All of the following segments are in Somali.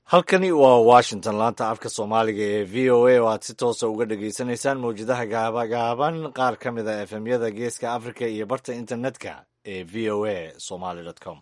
halkani waa washington laanta afka soomaaliga ee v o a oo aad si toosa uga dhagaysanaysaan mawjadaha gaabagaaban qaar ka mid a efemyada geeska africa iyo barta internetka ee v o a somaly com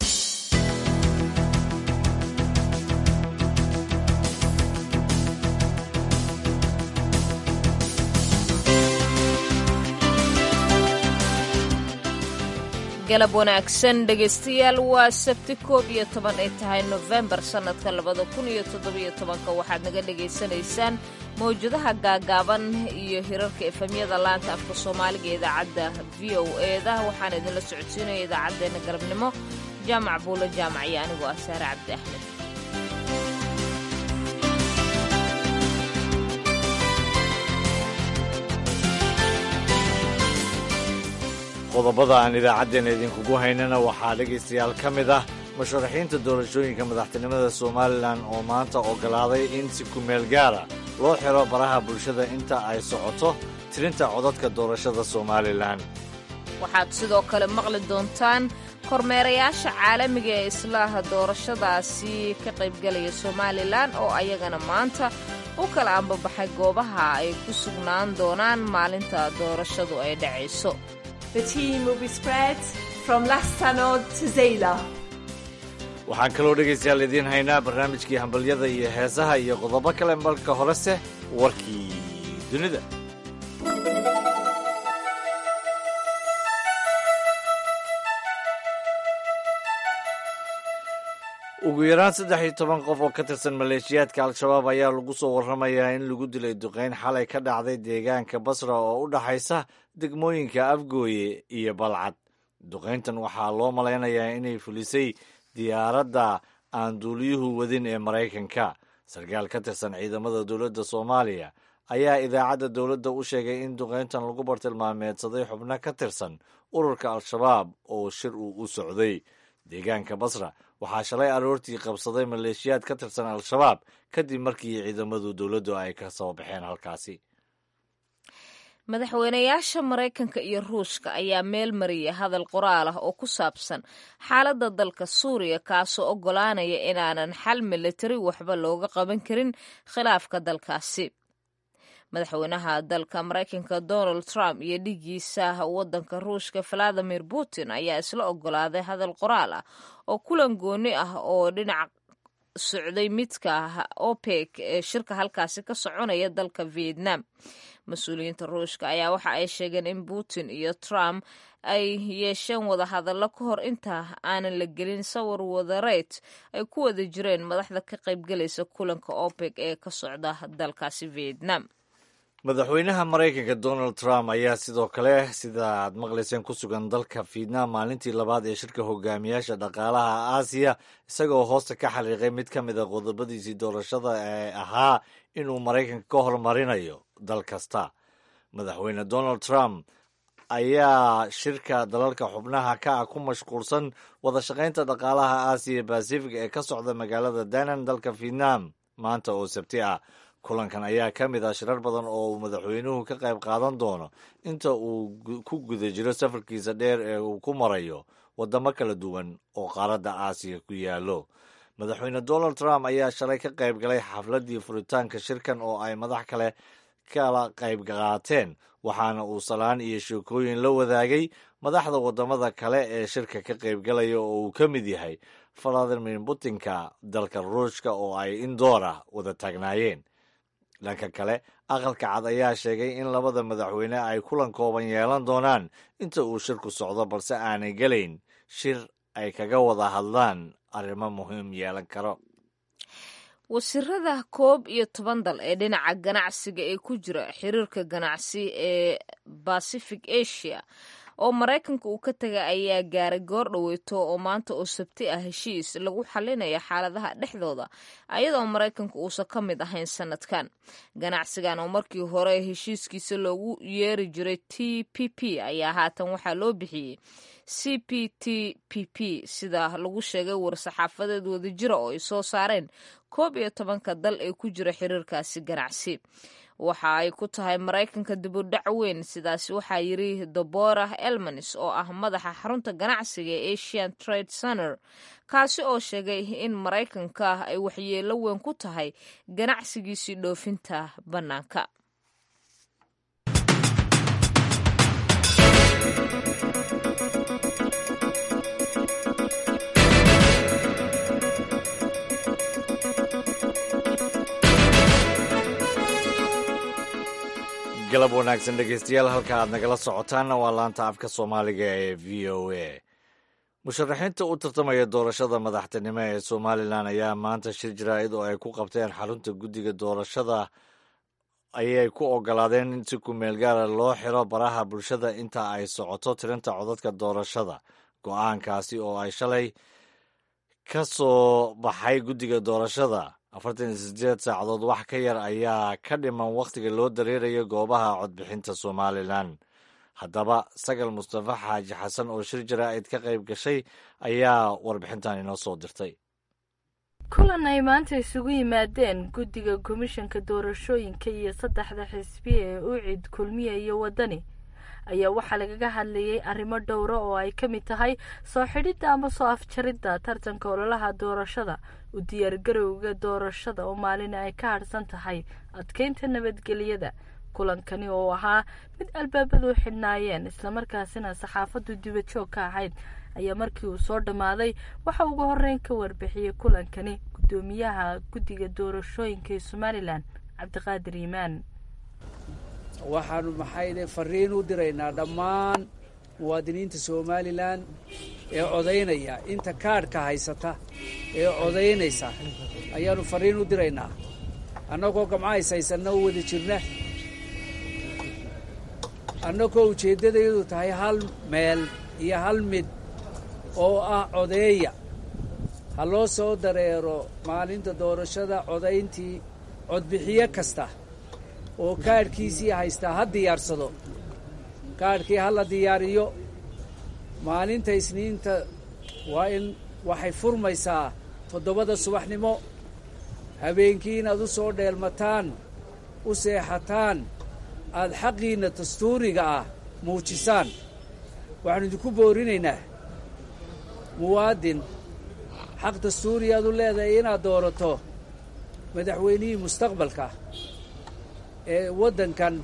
galab wanaagsan dhegaystayaal waa sabti koob iyo toban ay tahay nofembar sannadka labada kun iyo toddobiyo tobanka waxaad naga dhagaysanaysaan mawjadaha gaagaaban iyo hirarka efemyada laanta afka soomaaliga ee idaacadda v o eeda waxaan idinla socodsiinaya idaacaddeenna galabnimo jaamac buulo jaamac iyo anigoo ah saare cabdi axmed qodobada aan idaacaddeenna idinkugu haynana waxaa dhegaystayaal ka mid ah musharaxiinta doorashooyinka madaxtinimada somalilan oo maanta oggolaaday in si kumeel gaara loo xiro baraha bulshada inta ay socoto tirinta codadka doorashada somalilan waxaad sidoo kale maqli doontaan kormeerayaasha caalamiga ee islaaha doorashadaasi ka qaybgalaya somalilan oo ayagana maanta u kala ambabaxay goobaha ay ku sugnaan doonaan maalinta doorashadu ay dhacayso waxaan kaloo dhegaystayaal idiin haynaa barnaamijkii hambalyada iyo heesaha iyo qodobo kale marka horese warkii dunida ugu yaraan saddex iyo toban qof oo ka tirsan maleeshiyaadka al-shabaab ayaa lagu soo warramayaa in lagu dilay duqayn xalay ka dhacday deegaanka basra oo u dhaxaysa degmooyinka afgooye iyo balcad duqayntan waxaa loo malaynayaa inay fulisay diyaaradda aan duuliyuhu wadin ee maraykanka sarkaal ka tirsan ciidamada dowladda soomaaliya ayaa idaacadda dowladda u sheegay in duqayntan lagu bartilmaameedsaday xubno ka tirsan ururka al-shabaab oo shir uu u socday deegaanka basra waxaa shalay aroortii qabsaday maleeshiyaad ka tirsan al-shabaab kadib markii ciidamadu dowladdu ay ka soo baxeen halkaasi madaxweynayaasha maraykanka iyo ruushka ayaa meel mariyay hadal qoraal ah oo ku saabsan xaaladda dalka suuriya kaasoo oggolaanaya inaanan xal militari waxba looga qaban karin khilaafka dalkaasi madaxweynaha dalka maraykanka donald trump iyo dhigiisa waddanka ruushka valadimir putin ayaa isla oggolaaday hadal qoraal ah oo kulan gooni ah oo dhinac socday midka opec ee shirka halkaasi ka soconaya dalka vietnam mas-uuliyiinta ruushka ayaa waxa ay sheegeen in putin iyo trump ay yeesheen wadahadallo ka hor inta aanan la gelin sawir wadareed ay ku wada jireen madaxda ka qaybgalaysa kulanka opec ee ka socda dalkaasi vietnam madaxweynaha maraykanka donald trump ayaa sidoo kale sida aad maqlayseen ku sugan dalka vietnam maalintii labaad ee shirka hogaamiyaasha dhaqaalaha aasiya isagoo hoosta ka xariiqay mid ka mid a qodobadiisii doorashada ee ahaa inuu maraykanka ka hormarinayo dal kasta madaxweyne donald trump ayaa shirka dalalka xubnaha ka ah ku mashquulsan wada shaqaynta dhaqaalaha aasiya basifig ee ka socda magaalada danan dalka vietnam maanta oo sabti ah kulankan ayaa ka mid ah shirar badan oo uu madaxweynuhu ka qayb qaadan doono inta uu ku guda jiro safarkiisa dheer ee uu ku marayo waddamo kala duwan oo qaaradda aasiya ku yaallo madaxweyne donald trump ayaa shalay ka qayb galay xafladdii furitaanka shirkan oo ay madax kale kala qayb qaateen waxaana uu salaan iyo sheekooyin la wadaagay madaxda waddamada kale ee shirka ka qaybgalaya oo uu ka mid yahay valadimir putinka dalka ruushka oo ay indoor ah wada taagnaayeen dhanka kale aqalka cad ayaa sheegay in labada madaxweyne ay kulan kooban yeelan doonaan inta uu shirku socdo balse aanay gelayn shir ay kaga wada hadlaan arrimo muhiim yeelan karo wasiirada koob iyo toban dal ee dhinaca ganacsiga ee ku jira xiriirka ganacsi ee pacific asia oo maraykanka uu ka tegay ayaa gaaray goor dhoweyto oo maanta oo sabti ah heshiis lagu xalinaya xaaladaha dhexdooda ayadoo maraykanka uusan ka mid ahayn sanadkan ganacsigan oo markii hore heshiiskiisa loogu yeeri jiray t p p ayaa haatan waxaa loo bixiyey c p t p p sida lagu sheegay war-saxaafadeed wadajira oo ay soo saareen koob iyo tobanka dal ee ku jira xiriirkaasi ganacsi waxa ay ku tahay maraykanka dibudhac weyn sidaasi waxaa yidhi doborah elmanis oo ah madaxa xarunta ganacsiga ee asian trade center kaasi oo sheegay in maraykanka ay waxyeelo weyn ku tahay ganacsigiisii dhoofinta bannaanka galab wanaagsan dhegeystayaal halka aad nagala socotaanna waa laanta afka soomaaliga ee v o a musharaxiinta u tartamaya doorashada madaxtinimo ee somalilan ayaa maanta shir jaraa'id oo ay ku qabteen xarunta guddiga doorashada ayay ku ogolaadeen in si kumeel gaara loo xiro baraha bulshada inta ay socoto tirinta codadka doorashada go-aankaasi oo ay shalay ka soo baxay guddiga doorashada afartan iyo sideed saacadood wax ka yar ayaa ka dhiman wakhtiga loo dareerayo goobaha codbixinta somalilan haddaba sagal mustafa xaaji xasan oo shir jaraa'id ka qayb gashay ayaa warbixintan inoo soo dirtay kulan ay maanta isugu yimaadeen guddiga komishanka doorashooyinka iyo saddexda xisbiya ee ucid kulmiya iyo waddani ayaa waxaa lagaga hadlayay arrimo dhowra oo ay ka mid tahay soo xidhidda ama soo afjaridda tartanka ololaha doorashada u diyaargarowga doorashada oo maalina ay ka hadhsan tahay adkeynta nabadgelyada kulankani oo ahaa mid albaabadu u xidhnaayeen islamarkaasina saxaafaddu dibajoog ka ahayd ayaa markii uu soo dhammaaday waxa ugu horeyn ka warbixiyey kulankani guddoomiyaha guddiga doorashooyinka ee somalilan cabdiqaadir iimaan waxaanu maxayde fariin u diraynaa dhammaan muwaadiniinta somalilan ee codaynaya inta kaadhka haysata ee codaynaysa ayaanu fariin u diraynaa annagoo gamcahays haysanna u wada jirna annagoo ujeeddadayadu tahay hal meel iyo hal mid oo ah codeeya ha loo soo dareero maalinta doorashada codayntii codbixiyo kasta oo kaadhkiisii haystaa ha diyaarsado kaadhkii ha la diyaariyo maalinta isniinta waa in waxay furmaysaa toddobada subaxnimo habeenkii inaad u soo dheelmataan u seexataan aad xaqiinna dastuuriga ah muujisaan waxaanu idinku boorinaynaa muwaadin xaq dastuuri aad u leedahay inaad doorato madaxweynihii mustaqbalka ee waddankan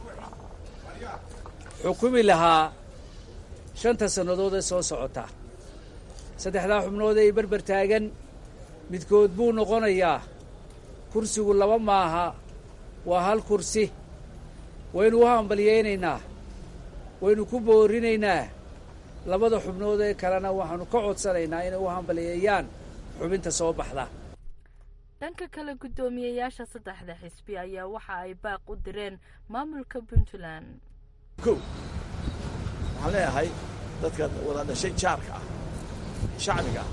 xukumi lahaa shanta sannadood ee soo socota saddexdaa xubnood ee berber taagan midkood buu noqonayaa kursigu laba maaha waa hal kursi waynu u hambalyaynaynaa waynu ku boorinaynaa labada xubnood ee kalena waxaanu ka codsanaynaa inay u hambalyeeyaan xubinta soo baxda dhanka kale guddoomiyeyaasha saddexda xisbi ayaa waxa ay baaq u direen maamulka puntland kow waxaan leeyahay dadka wada dhashay jaarka ah shacbiga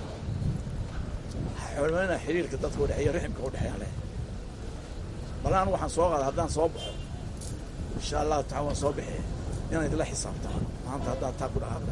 ah xormeynaa xiriirka dadka udhexeeya riximka udhexeeyaan leeyahay bal anu waxaan soo qaada haddaan soo baxo insha allahu taala waan soo bixiya inaan idinla xisaabtamo maanta haddaad taa ku dhaqaaqda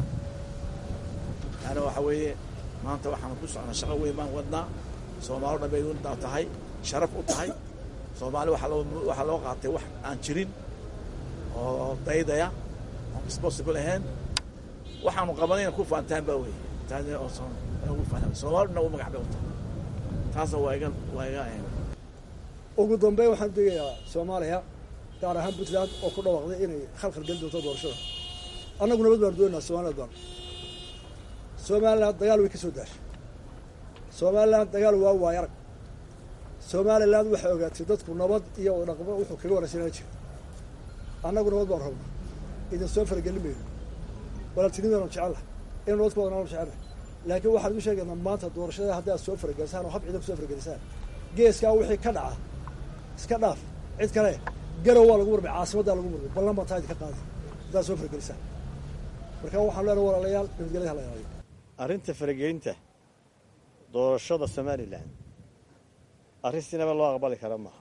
yani waxa weeye maanta waxaan ku socnaa shaqo weyn baan wadnaa soomaalo dhan bay untaa tahay sharaf u tahay soomaali waxaa loo qaatay wax aan jirin oo daydaya oon responsible ahayn waxaanu qabanayna ku faantaan baa wey soomaali dhan u magac bay u tahay taasna waa iga waa iga ugu dambeyn waxaan degayaa soomaaliya gaar ahaan puntland oo ku dhawaaqday inay khalkhal geli doonto doorashada annagu nabad baanu doonaynaa somaliland baanu somaliland dagaal way ka soo daashay somaliland dagaal waa waay arag somaliland waxay ogaatay dadku nabad iyo dhaqmo wuxuu kaga waraysanaan jira annagu nabad baanu rabnaa idin soo faragelin mayno walaaltinidaanu jecella inu nabad ku wadanaanu jecella laakiin waxaan igu sheegaynaa maanta doorashada haddaad soo faragelisaan oo hab ciidan ku soo faragelisaan geeskaa wixii ka dhaca iska dhaaf cid kale garow waa lagu murmay caasimaddaa lagu murmay ballan baan taa idinka qaadi haddaad soo faragelisaan marka waxaan leenahay walaalayaal nabadgelyada hala ilaaliyo arrinta faragelinta doorashada somalilan arrin sinaba loo aqbali kara maaha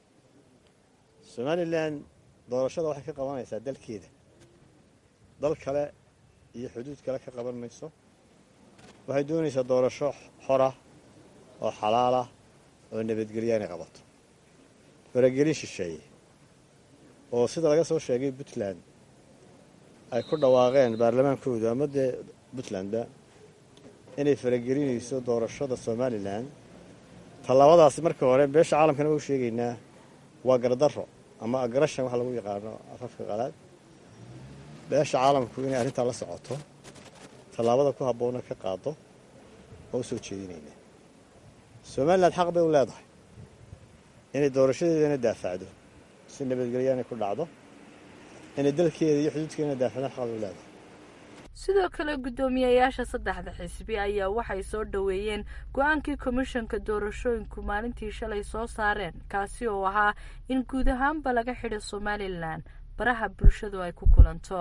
somalilan doorashada waxay ka qabanaysaa dalkeeda dal kale iyo xuduud kale ka qaban mayso waxay doonaysaa doorasho xora oo xalaalah oo nabadgelya inay qabato faragelin shisheeye oo sida laga soo sheegay puntland ay ku dhawaaqeen baarlamaankoodu ama dee puntlandba inay faragelinayso doorashada somalilan tallaabadaasi marka hore beesha caalamkana waa u sheegaynaa waa gardarro ama agrashan waxa lagu yaqaano afafka qalaad beesha caalamku inay arrintaa la socoto tallaabada ku habboonna ka qaado waa u soo jeedinaynaa somalilan xaq bay u leedahay inay doorashadeedana daafacdo si nabadgelyaanay ku dhacdo inay dalkeeda iyo xuduudkeedana daafacdaan xaq bay u leedahay sidoo kale guddoomiyayaasha saddexda xisbi ayaa waxay soo dhoweeyeen go-aankii komishanka doorashooyinku maalintii shalay soo saareen kaasi oo ahaa in guud ahaanba laga xidho somalilan baraha bulshadu ay ku kulanto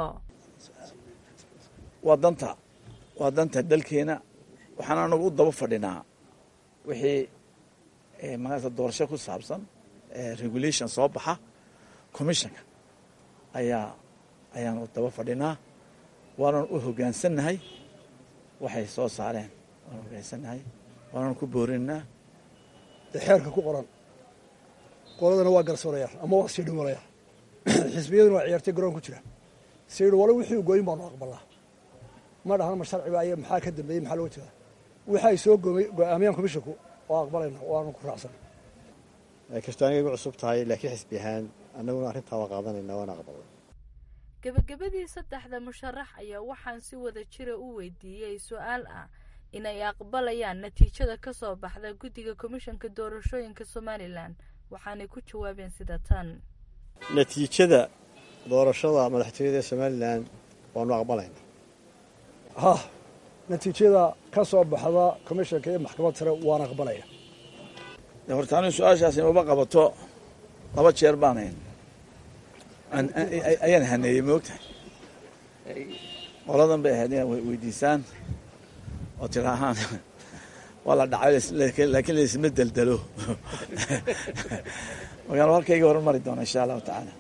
waa danta waa danta dalkeena waxaan anagu u daba fadhinaa wixii maarata doorasho ku saabsan regulation soo baxa commissionka ayaa ayaan u daba fadhinaa waanan u hoggaansannahay waxay soo saareen waan hoggaansannahay waanan ku boorinaa dee xeerka ku qoran qoladana waa garsoorayaal ama waa siidhi walayaal xisbiyaduna waa ciyaartay garoon ku jira siidhi wala wixii u gooyin baanu aqbalnaa ma dhahan ma sharciba aya maxaa ka dambeeyey maxaa looga jeedaa waxay soo go-aamiyaan komishinku oo aqbalayna waanu ku raacsan kastoo aniga igu cusub tahay laakiin xisbi ahaan annaguna arrintaa waa qaadanayna waana aqbalay gebagabadii saddexda musharax ayaa waxaan si wada jira u weydiiyey su-aal ah inay aqbalayaan natiijada ka soo baxda guddiga komishanka doorashooyinka somalilan waxaanay ku jawaabeen sida tan natiijada doorashada madaxtooyada ee somalilan waanu aqbalayna ha natiijada ka soo baxda komishanka iyo maxkamad sare waan aqbalaya horta anigu su-aashaasi maba qabato laba jeer baanayn ayaan haneeyey moogtahay qoladan bay ahayd inaad weydiisaan oo tidaahaan waa la dhacay laakiin laisma deldelo markaan halkayga horan mari doona insha allahu tacaala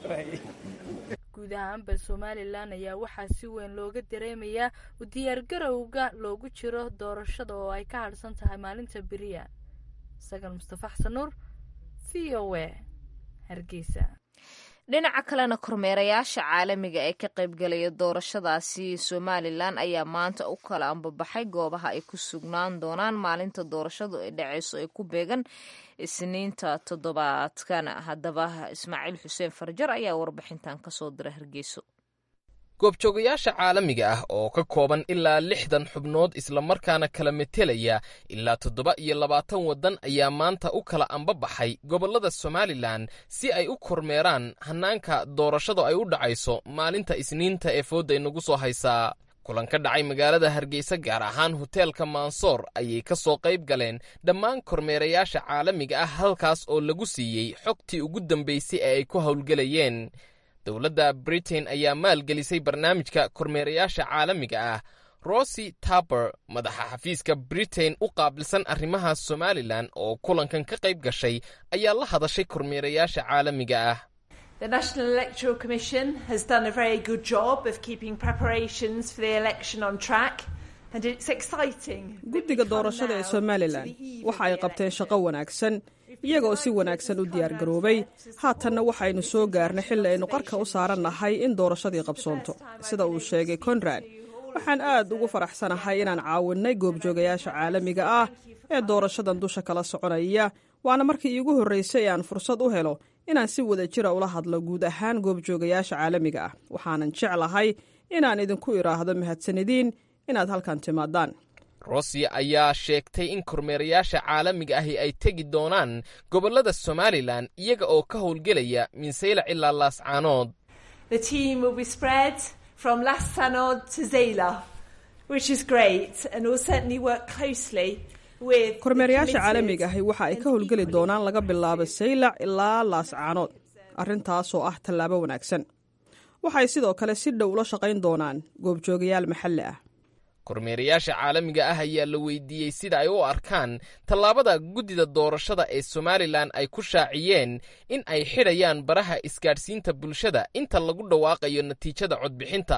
guud ahaanba somalilan ayaa waxaa si weyn looga dareemayaa u diyaargarowga loogu jiro doorashada oo ay ka hadhsan tahay maalinta beriya sagal mustafa xasan nuur v o a hargeysa dhinaca kalena kormeerayaasha caalamiga ee ka qaybgalaya doorashadaasi somalilan ayaa maanta u kala ambabaxay goobaha ay ku sugnaan doonaan maalinta doorashadu ay dhaceyso ee ku beegan isniinta toddobaadkan haddaba ismaaciil xuseen farjar ayaa warbixintan kasoo dira hargeyso goobjoogayaasha caalamiga ah oo ka kooban ilaa lixdan xubnood islamarkaana kala metelaya ilaa toddoba iyo labaatan waddan ayaa maanta u kala ambabaxay gobollada somalilan si ay u kormeeraan hannaanka doorashada ay u dhacayso maalinta isniinta ee foodda inagu soo haysaa kulan ka dhacay magaalada hargeysa gaar ahaan hoteelka mansoor ayay ka soo qayb galeen dhammaan kormeerayaasha caalamiga ah halkaas oo lagu siiyey xogtii ugu dambaysay ee ay ku howlgelayeen dowladda britain ayaa maalgelisay barnaamijka kormeerayaasha caalamiga ah rosy taber madaxa xafiiska britain u qaabilsan arrimaha somalilan oo kulankan ka qayb gashay ayaa la hadashay kormeerayaasha caalamiga ah The National Electoral Commission has done a very good job of keeping preparations for the election on track. And it's exciting. guddiga doorashada ee somalilan waxa ay qabteen shaqo wanaagsan iyagoo si wanaagsan u diyaargaroobay haatanna waxaynu soo gaarnay xilli aynu qarka u saarannahay in doorashadii qabsoonto sida uu sheegay konrad waxaan aad ugu faraxsanahay inaan caawinnay goobjoogayaasha caalamiga ah ee doorashadan dusha kala soconaya waana markii iigu horraysay aan fursad u helo inaan si wada jira ula hadlo guud ahaan goobjoogayaasha caalamiga ah waxaanan jeclahay inaan idinku idhaahdo mahadsanidin inaad halkan timaadaan rusiya ayaa sheegtay in kormeerayaasha caalamiga ahi ay tegi doonaan gobollada somalilan iyaga oo ka howlgelaya minsaylac ilaa laascaanood The team will be spread from Lastanod to Zayla, which is great, and will certainly work closely with. the kormeerayaasha committed caalamiga ahi waxa ay ka and howlgeli equally doonaan laga bilaabo saylac ilaa laascaanood arrintaasoo ah tallaabo wanaagsan waxay sidoo kale si dhow ula shaqayn doonaan goobjoogayaal maxalli ah kormeerayaasha caalamiga ah ayaa la weydiiyey sida ay u arkaan tallaabada guddida doorashada ee somalilan ay ku shaaciyeen in ay xidhayaan baraha isgaadhsiinta bulshada inta lagu dhawaaqayo natiijada codbixinta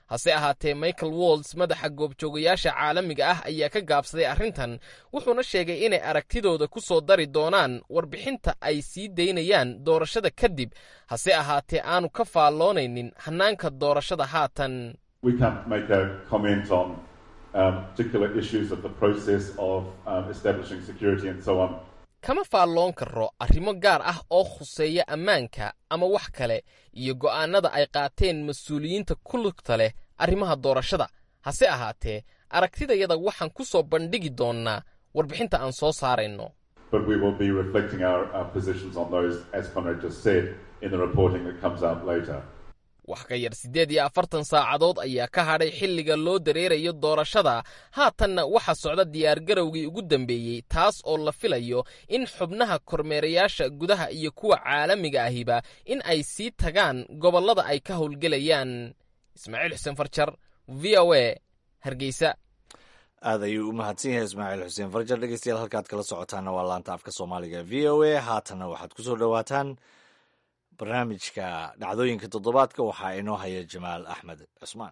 hase ahaatee michael wolds madaxa goobjoogayaasha caalamiga ah ayaa ka gaabsaday arrintan wuxuuna sheegay inay aragtidooda ku soo dari doonaan warbixinta ay sii daynayaan doorashada kadib hase ahaatee aanu ka faalloonaynin hannaanka doorashada haatan kama faalloon karo arrimo gaar ah oo khuseeya ammaanka ama wax kale iyo go'aannada ay qaateen mas-uuliyiinta ku lugta leh arrimaha doorashada hase ahaatee aragtidayada waxaan ku soo bandhigi doonnaa warbixinta aan soo saarayno wax ka yar siddeed iyo afartan saacadood ayaa ka hadhay xilliga loo dareerayo doorashada haatanna waxaa socda diyaargarowgii ugu dambeeyey taas oo la filayo in xubnaha kormeerayaasha gudaha iyo kuwa caalamiga ahiba in ay sii tagaan gobollada ay ka howlgelayaan ismaaciil xuseen farjar v o a hargeysa aad ayuu u mahadsan yahay ismaaciil xuseen farjar dhegeystayaal halkaad kala socotaana waa laanta afka soomaaliga v o a haatanna waxaad ku soo dhowaataan barnaamijka dhacdooyinka toddobaadka waxaa inoo haya jamaal axmed cusmaan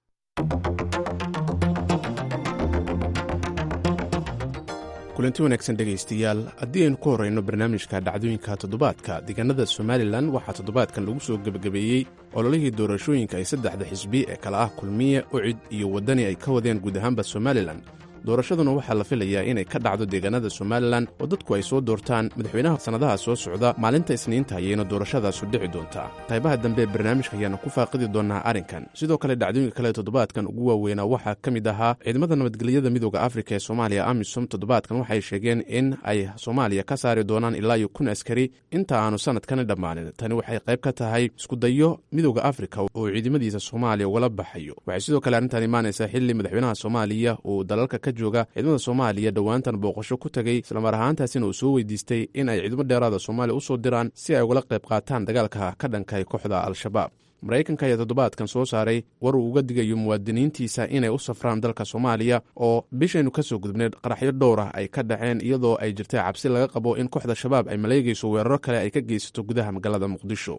kulanti wanaagsan dhegaystayaal haddii aynu ku horrayno barnaamijka dhacdooyinka toddobaadka deegaanada somalilan waxaa toddobaadkan lagu soo gebagabeeyey ololihii doorashooyinka ay saddexda xisbi ee kala ah kulmiye ucid iyo waddani ay ka wadeen guud ahaanba somalilan doorashaduna waxaa la filayaa inay ka dhacdo deegaanada somalilan oo dadku ay soo doortaan madaxweynaha sannadaha soo socda maalinta isniinta ayayna doorashadaasu dhici doontaa qaybaha dambe ee barnaamijka ayaana ku faaqidi doonaa arrinkan sidoo kale dhacdooyinka kale toddobaadkan ugu waaweynaa waxaa ka mid ahaa ciidamada nabadgelyada midooda afrika ee soomaaliya amisom toddobaadkan waxay sheegeen in ay soomaaliya ka saari doonaan ilaa iyo kun askari inta aanu sanadkani dhammaanin tani waxay qayb ka tahay iskudayo midooda afrika oo ciidamadiisa soomaaliya ugala baxayo waxay sidoo kale arrintan imaanaysaa xilli madaxweynaha soomaaliya uu dalalka ka jooga ciidamada soomaaliya dhowaantan booqasho ku tegey islamar ahaantaasina uu soo weydiistay in ay ciidamo dheeraada soomaaliya u soo diraan si ay ugala qayb qaataan dagaalka ka dhankay kooxda al-shabaab maraykanka ayaa toddobaadkan soo saaray war uu uga digayo muwaadiniintiisa inay u safraan dalka soomaaliya oo bishaynu ka soo gudubneed qaraxyo dhowr ah ay ka dhaceen iyadoo ay jirtay cabsi laga qabo in kooxda shabaab ay maleegayso weeraro kale ay ka geysato gudaha magaalada muqdisho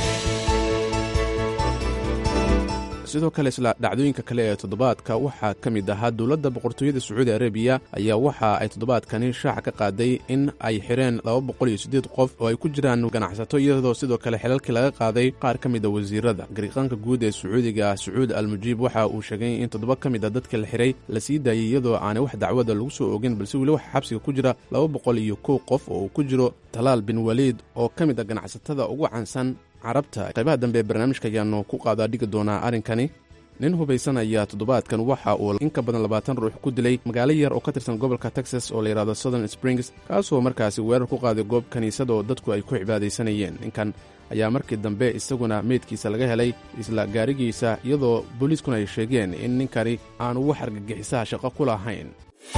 sidoo kale isla dhacdooyinka kale ee toddobaadka waxaa ka mid ahaa dowladda boqortooyada sacuudi arabiya ayaa waxa ay toddobaadkani shaaca ka qaaday in ay xireen laba boqol iyo siddeed qof oo ay ku jiraan ganacsato iyadoo sidoo kale xilalkii laga qaaday qaar ka mida wasiirada gariiqaanka guud ee sacuudiga sacuud al mujiib waxa uu sheegay in toddoba ka mid a dadka la xiray la sii daayey iyadoo aanay wax dacwada lagu soo ogin balse weli waxaa xabsiga ku jira laba boqol iyo kow qof oo uu ku jiro talaal bin waliid oo ka mid a ganacsatada ugu caansan carabta qaybaha dambe ee barnaamijka ayaanu ku qaadaa dhigi doonaa arrinkani nin hubaysan ayaa toddobaadkan waxa uu in ka badan labaatan ruux ku dilay magaalo yar oo ka tirsan gobolka texas oo la yidhahdo southern springs kaasoo markaasi weerar ku qaaday goob kiniisada oo dadku ay ku cibaadaysanayeen ninkan ayaa markii dambe isaguna meydkiisa laga helay isla gaarigiisa iyadoo booliiskuna ay sheegeen in ninkani aanu wax argagixisaha shaqo ku lahayn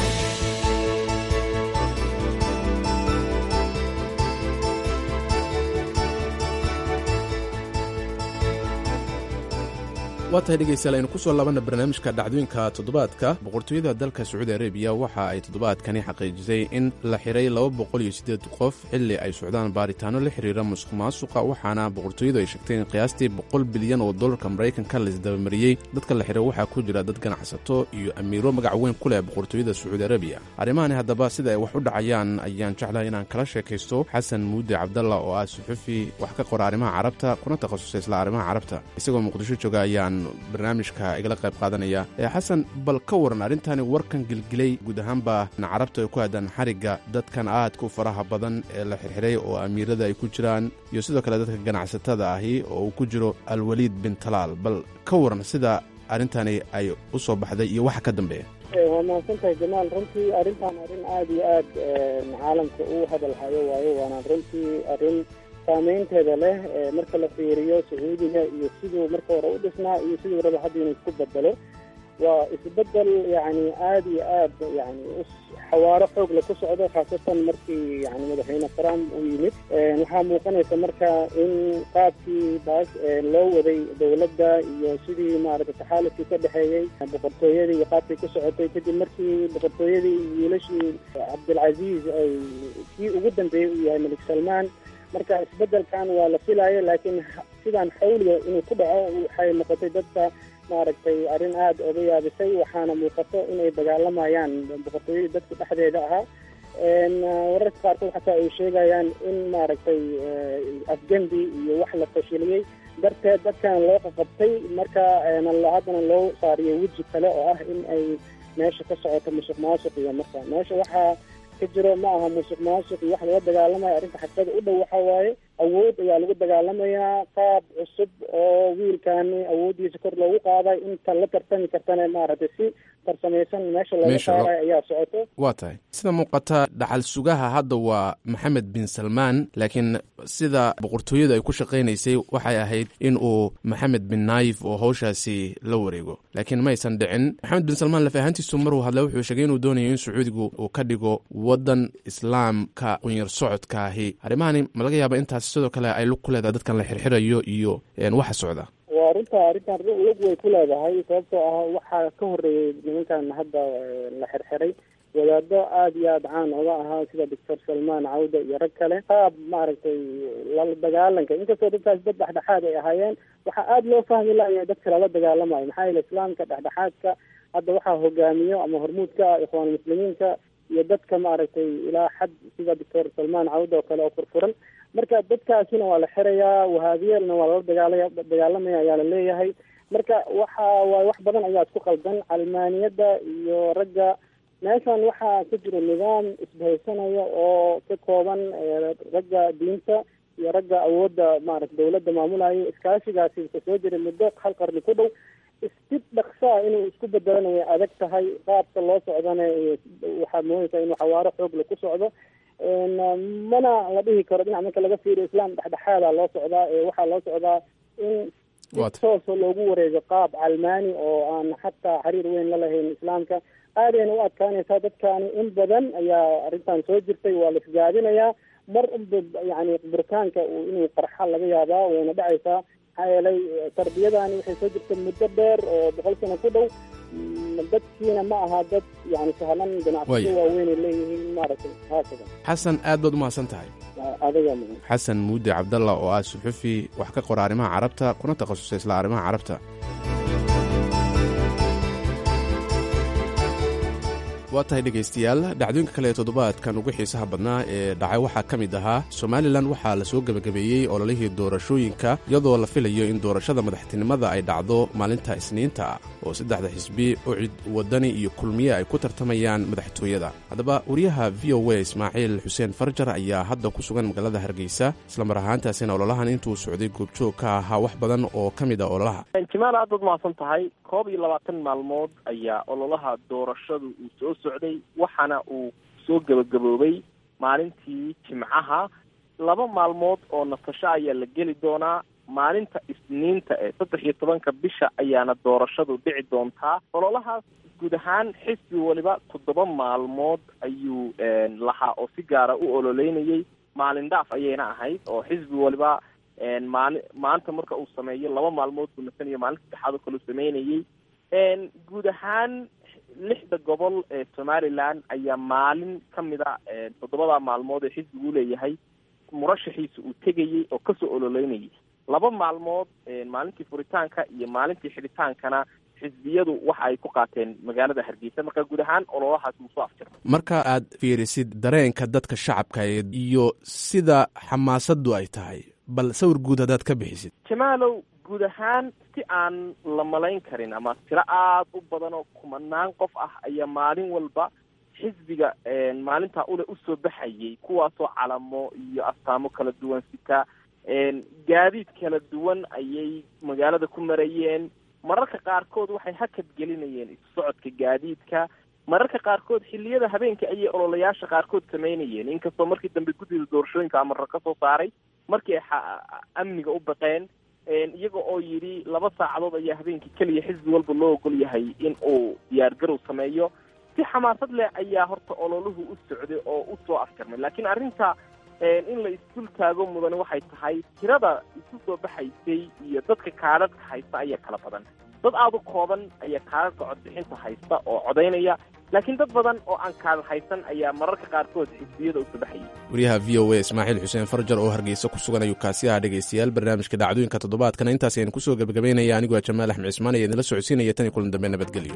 waa tahay dhegaystayaal aynu ku soo laabanna barnaamijka dhacdooyinka toddobaadka boqortooyada dalka sacuudi arabiya waxa ay toddobaadkani xaqiijisay in la xiray laba boqol iyo siddeed qof xilli ay socdaan baaritaano la xiriira musuq maasuqa waxaana boqortooyadu ay sheegtay in qiyaastii boqol bilyan oo dollarka maraykanka laisdabamariyey dadka la xiray waxaa ku jira dad ganacsato iyo amiiro magac weyn ku leh boqortooyada sacuudi arabiya arrimahani haddaba sida ay wax u dhacayaan ayaan jeclahay inaan kala sheekaysto xasan muude cabdalla oo ah suxufi wax ka qora arrimaha carabta kuna takhasusay isla arrimaha carabta isagoo muqdisho jooga ayaan barnaamijka igala qayb qaadanaya xasan bal ka waran arrintani warkan gelgelay guud ahaanba carabta ay ku haadaan xarigga dadkan aadka u faraha badan ee la xirxiray oo amiirada ay ku jiraan iyo sidoo kale dadka ganacsatada ahi oo uu ku jiro alwaliid bin talaal bal ka waran sida arrintani ay u soo baxday iyo waxa ka dambeeya waa mahadsantahay jamaal runtii arrintan arrin aada iyo aad caalamka u hadalhayo waayo waana runtii arrin saameynteeda leh marka la fiiriyo sacuudiga iyo siduu marka hore u dhisnaa iyo siduu raba hadda inuu isku bedelo waa isbedel yani aada iyo aad yani xawaaro xoog la ku socdo khaasatan markii yani madaxweyne trump uu yimid waxaa muuqanaysa marka in qaabkii baas loo waday dowladda iyo sidii maaragtay taxaalufkii ka dhexeeyey boqortooyadii iyo qaabkay ku socotay kadib markii boqortooyadii wiilashii cabdilcaziiz ay kii ugu dambeeyey uu yahay malik salmaan marka isbedelkan waa la filaayo laakiin sidaan xawliga inuu ku dhaco waxay noqotay dadka maaragtay arrin aada oga yaabisay waxaana muuqato inay dagaalamayaan boqortooyadii dadka dhexdeeda ahaa wararka qaarkood xataa ay sheegayaan in maaragtay afgembi iyo wax la fashiliyey darteed dadkan loo qaqabtay marka haddana loo saariyo weji kale oo ah in ay meesha ka socoto musuq maasuq iyo marka meesha waxaa ka jiro ma aha musuq maasuq iyo wax laga dagaalamaya arrinta xaqiiqada u dhow waxa waaye awood ayaa lagu dagaalamayaa qaab cusub oo wiilkaani awooddiisa kor loogu qaaday inta la tartami kartana maaragtay si farsamaysan meesha laga saarayo ayaa socoto waa tahay sida muuqata dhaxal sugaha hadda waa maxamed bin salmaan laakiin sida boqortooyadu ay ku shaqaynaysay waxay ahayd in uu maxamed bin naayif oo hawshaasi la wareego laakiin ma aysan dhicin maxamed bin salmaan laf ahaantiisu maruu hadla wuxuu sheegay inuu doonayo in sacuudigu uu ka dhigo waddan islaamka qunyar socodkaahi arrimahani ma laga yaaba intaas sidoo kale ay lug ku leedahay dadkan la xirxirayo iyo waxa socda waa runta arrintan lug way ku leedahay sababtoo ah waxaa ka horreeyey nimankan hadda la xirxiray wadaado aada iyo aada caan oga ahaa sida doctor salmaan cawda iyo rag kale qaab maaragtay lala dagaalanka inkastoo dadkaas dad dhexdhexaad ay ahaayeen waxaa aada loo fahmi laaya dadka lala dagaalamayo maxaa yeele islaamka dhexdhexaadka hadda waxaa hogaamiyo ama hormuudka ah ikhwaan muslimiinka iyo dadka maaragtay ilaa xad sida doctor salmaan cawda oo kale oo furfuran marka dadkaasina waa la xirayaa wahaabiyeelna waa lala dagaalaya dagaalamaya ayaa la leeyahay marka waxa waay wax badan ayaa isku qaldan calmaaniyadda iyo ragga meeshan waxaa ka jiro nidaam isbahaysanaya oo ka kooban ragga diinta iyo ragga awoodda maarata dawladda maamulaya iskaashigaasi ka soo jiray muddo hal qarni ku dhow si dhaksaa inuu isku bedelana way adag tahay qaabka loo socdana waxaad moodaysaa inuu xawaaro xoogle ku socdo mana la dhihi karo dhinac marka laga fiiriyo islaam dhexdhexaada loo socdaa waxaa loo socdaa in si toosa loogu wareego qaab calmaani oo aan xataa xiriir weyn la lahayn islaamka aadayna u adkaanaysaa dadkaani in badan ayaa arrintan soo jirtay waa la isgaabinayaa mar unba yani burkaanka inuu qarxa laga yaabaa wayna dhacaysaa maxaa yeelay tarbiyadani waxay soo jirtay muddo dheer oo boqol sano ku dhow dadkiina ma aha dad yani sahlan ganacsiyo waaweynay leeyihiin maaragtay haakada xasan aad baad umahadsan tahay adiga xasan muudi cabdalla oo ah suxufi wax ka qora arrimaha carabta kuna takhasusay isla arrimaha carabta waa tahay dhegaystayaal dhacdooyinka kale ee toddobaadkan ugu xiisaha badnaa ee dhacay waxaa ka mid ahaa somalilan waxaa la soo gebagabeeyey ololihii doorashooyinka iyadoo la filayo in doorashada madaxtinimada ay dhacdo maalinta isniinta ah oo saddexda xisbi ucid waddani iyo kulmiye ay ku tartamayaan madaxtooyada haddaba wariyaha v o a ismaaciil xuseen farjar ayaa hadda ku sugan magaalada hargeysa islamar ahaantaasina ololahan intuu socday goobjoog ka ahaa wax badan oo ka mid a ololaha jimaal aad baad mahadsan tahay koob iyo labaatan maalmood ayaa ololaha doorashadu uu soo socday waxaana uu soo gebagaboobay maalintii jimcaha laba maalmood oo nasasho ayaa la geli doonaa maalinta isniinta ee saddex iyo tobanka bisha ayaana doorashadu dhici doontaa ololahaas guud ahaan xisbi waliba toddoba maalmood ayuu lahaa oo si gaara u ololeynayay maalin dhaaf ayayna ahayd oo xisbi waliba maali maanta marka uu sameeyo laba maalmood buu nasanayo maalinta saddexaad oo kale uu sameynayay guud ahaan lixda gobol ee somalilan ayaa maalin ka mid a toddobada maalmood ee xisbigu leeyahay murashaxiisa uu tegayey oo kasoo ololeynayay laba maalmood maalintii furitaanka iyo maalintii xidhitaankana xisbiyadu waxa ay ku qaateen magaalada hargeysa marka guud ahaan ololahaas wuu soo afjira marka aad fiirisid dareenka dadka shacabka iyo sida xamaasaddu ay tahay bal sawir guud haddaad ka bixisid jamaalow guud ahaan si aan la malayn karin ama tiro aada u badan oo kumanaan qof ah ayaa maalin walba xisbiga maalintaa ule usoo baxayay kuwaasoo calamo iyo astaamo kala duwan sita gaadiid kala duwan ayay magaalada ku marayeen mararka qaarkood waxay hakad gelinayeen isu socodka gaadiidka mararka qaarkood xilliyada habeenka ayay ololayaasha qaarkood samaynayeen inkastoo markii dambe guddida doorashooyinka amarra ka soo saaray markii ay amniga u baqeen iyaga oo yidhi laba saacadood ayaa habeenkii keliya xisbi walba loo ogol yahay in uu diyaargarow sameeyo si xamaasad leh ayaa horta ololuhu u socday oo u soo afjarmay laakiin arrinta in la isdul taago mudani waxay tahay tirada isu soo baxaysay iyo dadka kaadhadhka haysta ayaa kala badan dad aada u kooban ayaa kaadhadhka codbixinta haysta oo codaynaya laakiin dad badan oo aan kaadal haysan ayaa mararka qaarkood xisbiyada u sabaxayay wariyaha v o a ismaaciil xuseen farjar oo hargeysa ku sugan ayuu kaasi aha dhegaystayaal barnaamijka dhacdooyinka toddobaadkana intaas ayaan kusoo gebagabaynaya anigoo a jamaal axmed cismaan ayaa idinla socodsiinaya tan iyo kulan dambe nabadgelyo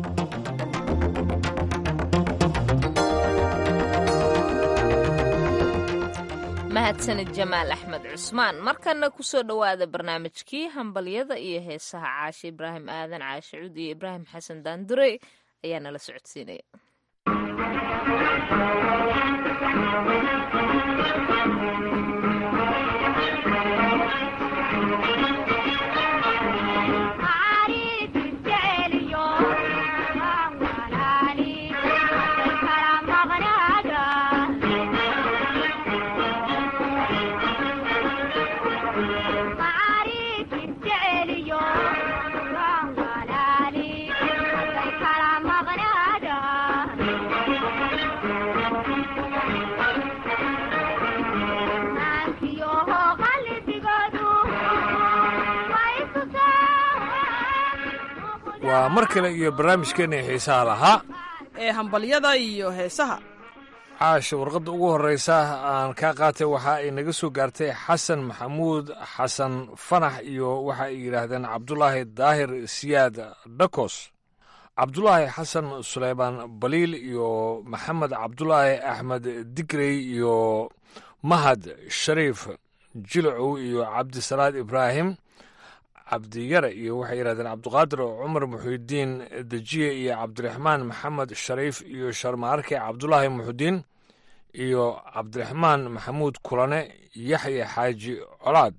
mahadsanid jamaal axmed cusmaan markana kusoo dhowaada barnaamijkii hambalyada iyo heesaha caashe ibraahim aadan caashe cuud iyo ibraahim xasan daandure ayaa nala socodsiinaya waa mar kale iyo barnaamijkeenna xiisaha lahaa ee hambalyada iyo heesaha caasha warqadda ugu horreysa aan kaa qaatay waxa ay naga soo gaartay xasan maxamuud xasan fanax iyo waxa ay yidhaahdeen cabdulaahi daahir siyaad dhakos cabdulaahi xasan suleymaan baliil iyo maxamed cabdulaahi axmed digrey iyo mahad shariif jilacow iyo cabdisalaad ibraahim cabdiyare iyo waxay yidhahdeen cabdiqaadir cumar muxuudiin dejiye iyo cabdiraxmaan maxamed shariif iyo sharmaarke cabdulaahi muxudiin iyo cabdiraxmaan maxamuud kulane yaxya xaaji colaad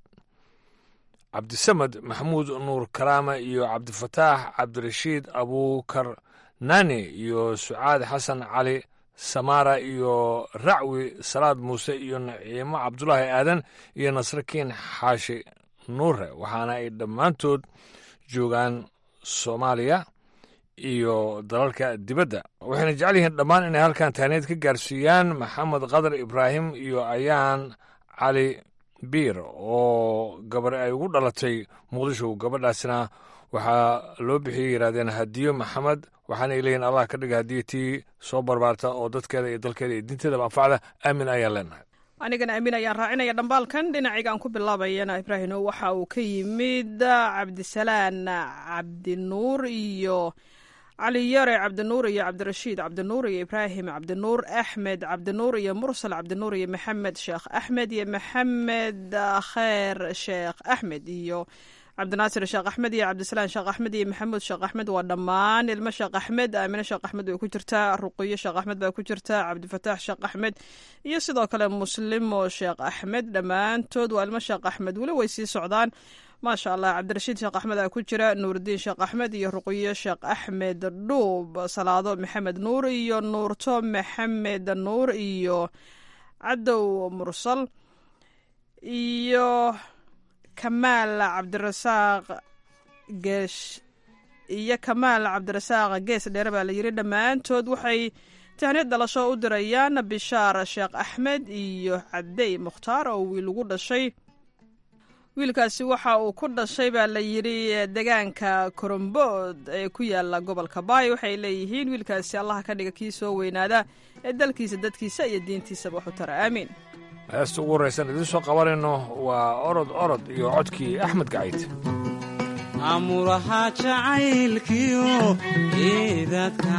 cabdisamed maxamuud nuur karaama iyo cabdifataax cabdirashiid abuukar nani iyo sucaad xasan cali samaara iyo racwi salaad muuse iyo naciimo cabdulaahi aadan iyo nasrakiin xaashi nuure waxaana ay dhammaantood joogaan soomaaliya iyo dalalka dibadda waxayna jecel yihiin dhammaan inay halkan tahneed ka gaarsiiyaan maxamed qadar ibraahim iyo ayaan cali biir oo gabar ay ugu dhalatay muqdisho gabadhaasna waxaa loo bixiyey yidhahdeen hadiyo maxamed waxaana ay leeyihin allah ka dhiga hadiyo tii soo barbaarta oo dadkeeda iyo dalkeeda iyo diinteedaba anfacda aamin ayaan leenahay anigana aamin ayaan raacinaya dhambaalkan dhinacayga aan ku bilaabayana ibraahino waxa uu ka yimid cabdisalaan cabdinuur iyo cali yare cabdinuur iyo cabdirashiid cabdinuur iyo ibraahim cabdinuur axmed cabdinuur iyo mursal cabdinuur iyo maxamed sheekh axmed iyo maxamed kheer sheekh axmed iyo cabdinaasir sheekh axmed iyo cabdisalaan sheekh axmed iyo maxamuud sheekh axmed waa dhammaan ilmo sheekh axmed aamine sheekh axmed way ku jirtaa ruqiyo sheekh axmed baa ku jirta cabdifataax sheekh axmed iyo sidoo kale muslimo sheekh axmed dhammaantood waa ilmo sheekh axmed weli way sii socdaan maasha allah cabdirashiid sheekh axmed aa ku jira nuurdiin sheekh axmed iyo ruqiyo sheekh axmed dhuub salaado maxamed nuur iyo nuurto maxamed nuur iyo cadow mursal iyo kamaal cabdirasaaq geesh iyo kamaal cabdirasaaq gees dheere baa la yidhi dhammaantood waxay tahniid dhalasho u dirayaan bishaar sheekh axmed iyo cadey mukhtaar oo wiil ugu dhashay wiilkaasi waxa uu ku dhashay baa la yidhi degaanka korombood ee ku yaala gobolka baay waxay leeyihiin wiilkaasi allaha ka dhiga kii soo weynaada ee dalkiisa dadkiisa iyo diintiisaba waxu tara aamiin heesta ugu horraysan idiin soo qabanayno waa orod orod iyo codkii axmed gacayd amuraha jacaylkiyo geedadka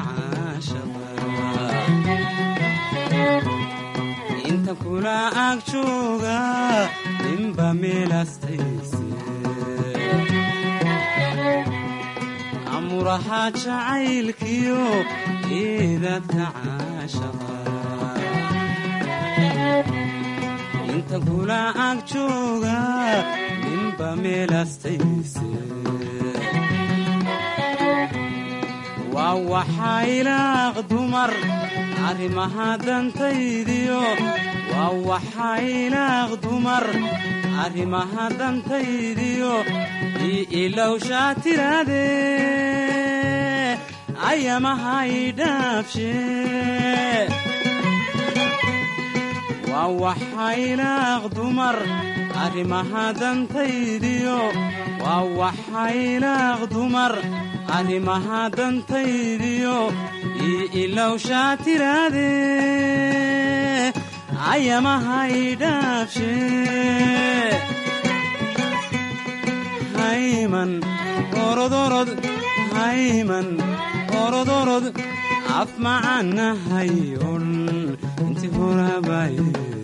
caashaqaa inta kula ag jooga ninba meelastayse amuraha jacaylkiyo geedadka caashaqaa inta kula ag jooga ninba meelastayse waa waxaa ilaaq dumar arrimaha dantaydiyo waa waxaa ilaaq dumar arrimaha dantaydiyo ii ilowshaa tiraade ayamaha idhaabshe waa waxaa ilaaq dumar arrimaha dantaydiyo waa waxaa ilaaq dumar arrimaha dantaydiyo ii ilowshaa tiraade ayamahay dhaafshe hayman orodorod hayman orodorod af macanahay odhan inti horabaye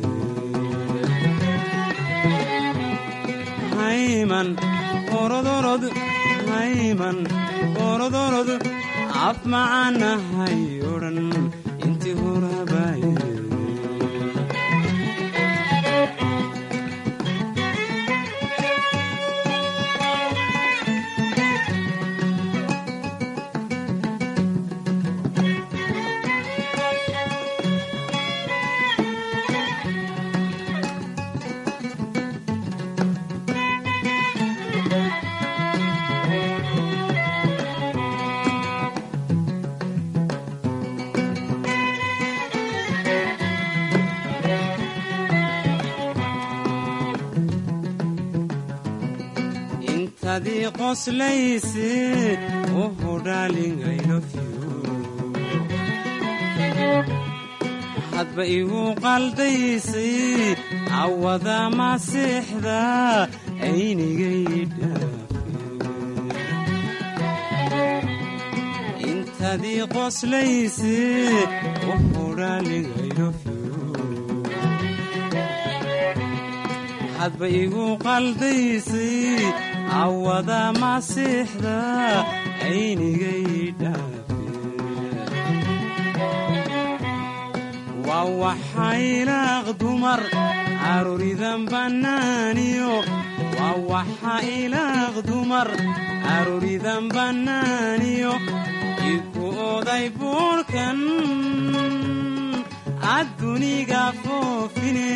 hayman orodorod hayman orodorod af macanahay odhan inti horabaye intadii qoslayse oho darling I love you hadba igu qaldaysay awada masiixda aynigay intadii qoslayse oho darling I love you hadba igu qaldaysay awada masiixda aynigay dhaafe waa waxaylaaq dumar arooridan bannaaniyo waa waxa ilaaq dumar arooridan bannaaniyo iku oday buurkan adduniga foofine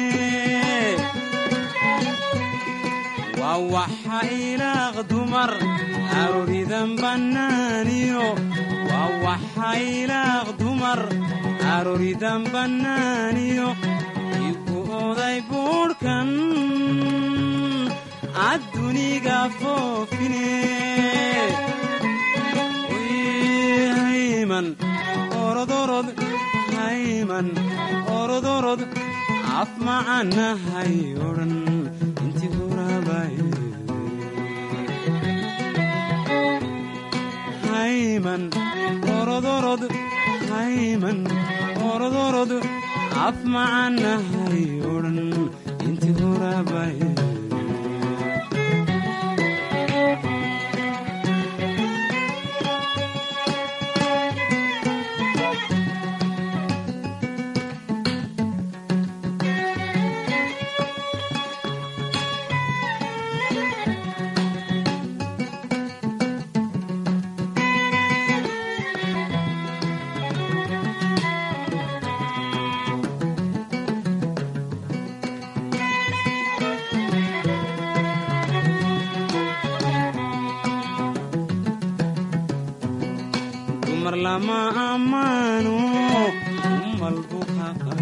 waa waxa ilaaq dumar arooridan bannaaniyo waa waxa ilaaq dumar arooridan bannaaniyo iku oday buurhkan adduniga foofine hayman orodorod hayman orodorod af macanahay odhan inti horabaye hayman orodorod hayman orodorod af macanahay odhan inti horabaye dumar lama ammaano umalbu haqa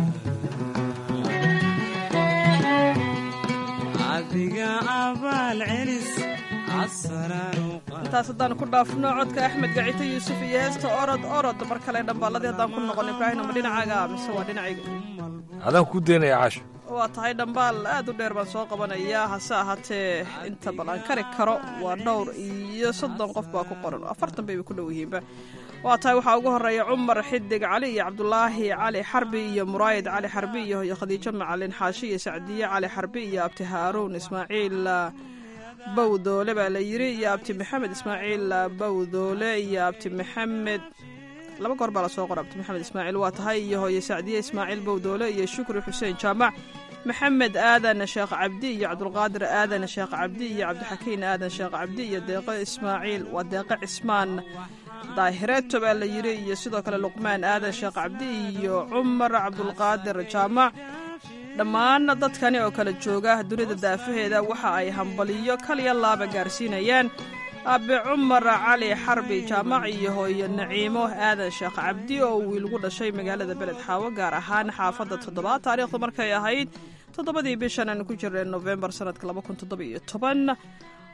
adiga abaal celis asaraanu intaas haddaan ku dhaafno codka axmed gacito yuusuf iyo heesta orod orod mar kale dhambaaladii haddaan ku noqon ibraahim ma dhinacaaga mise waa dhinacayga adaan ku daynaya caasho waa tahay dhambaal aad u dheer baan soo qabanayaa hase ahaatee inta bal aan kari karo waa dhowr iyo soddon qof baa ku qoran afartan bayba ku dhow yihiinba waa tahay waxaa ugu horeeya cumar xidig cali iyo cabdulaahi cali xarbi iyo muraayid cali xarbi iyo iyo khadiijo macalin xaashi iyo sacdiye cali xarbi iyo abti haaruun ismaaciil bawdoole baa la yiri iyo abti maxamed ismaaciil bawdoole iyo abti maxamed laba goor baa lasoo qora abti maxamed ismaaciil waa tahay iyo hooye sacdiye ismaaciil bawdoole iyo shukri xuseen jaamac maxamed aadan sheekh cabdi iyo cabdulqaadir aadan sheekh cabdi iyo cabdixakiin aadan sheekh cabdi iyo deeqo ismaaciil waa deeqo cismaan daahireeto baa la yiri iyo sidoo kale luqmaan aadan sheekh cabdi iyo cumar cabdulqaadir jaamac dhammaan dadkani oo kala jooga dunida daafaheeda waxa ay hambaliyo kaliya laaba gaarsiinayaan aabe cumar cali xarbi jaamac iyo hooyo naciimo aadan sheekh cabdi oo wiil gu dhashay magaalada beled xaawo gaar ahaan xaafadda toddobaad taariikhdu markay ahayd toddobadii bishan aanu ku jirnay nofembar sanadka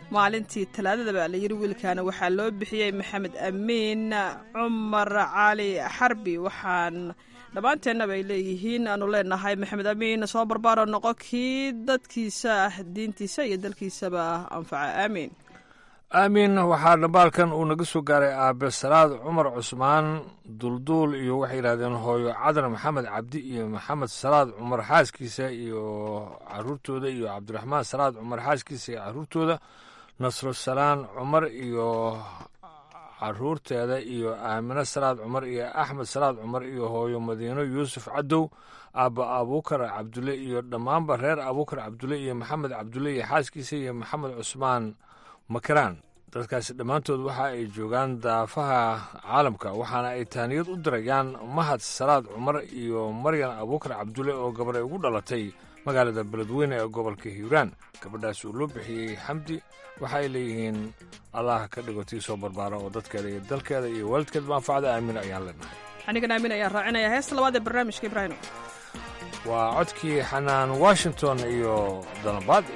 maalintii talaadada baa la yiri wiilkaana waxaa loo bixiyey maxamed amiin cumar cali xarbi waxaan dhammaanteennaba ay leeyihiin aanu leenahay maxamed amiin soo barbaaro noqo kii dadkiisa diintiisa iyo dalkiisaba anfaca aamiin aamin waxaa dhambaalkan uu naga soo gaaray aabe salaad cumar cusmaan dulduul iyo waxay yidhahdeen hooyo cadar maxamed cabdi iyo maxamed salaad cumar xaaskiisa iyo caruurtooda iyo cabdiraxmaan salaad cumar xaaskiisa iyo caruurtooda nasro salaan cumar iyo caruurteeda iyo aamino salaad cumar iyo axmed salaad cumar iyo hooyo madiino yuusuf cadow aabba abuukar cabdulle iyo dhammaanba reer abuukar cabdulle iyo maxamed cabdulle iyo xaaskiisa iyo maxamed cusmaan makaraan dadkaasi dhammaantood waxa ay joogaan daafaha caalamka waxaana ay taaniyad u dirayaan mahad salaad cumar iyo maryan abuukar cabdulle oo gabar ay ugu dhalatay magaalada beledweyne ee gobolka hiiraan gabadhaas uu loo bixiyey xamdi waxa ay leeyihiin allah ka dhigo tii soo barbaara oo dadkeeda iyo dalkeeda iyo waalidkeed manfacda aamin ayaan leenahay anigan aamin ayaan raacinaya heesta labaad ee barnaamijka ibraahim waa codkii xanaan washington iyo dalabaadi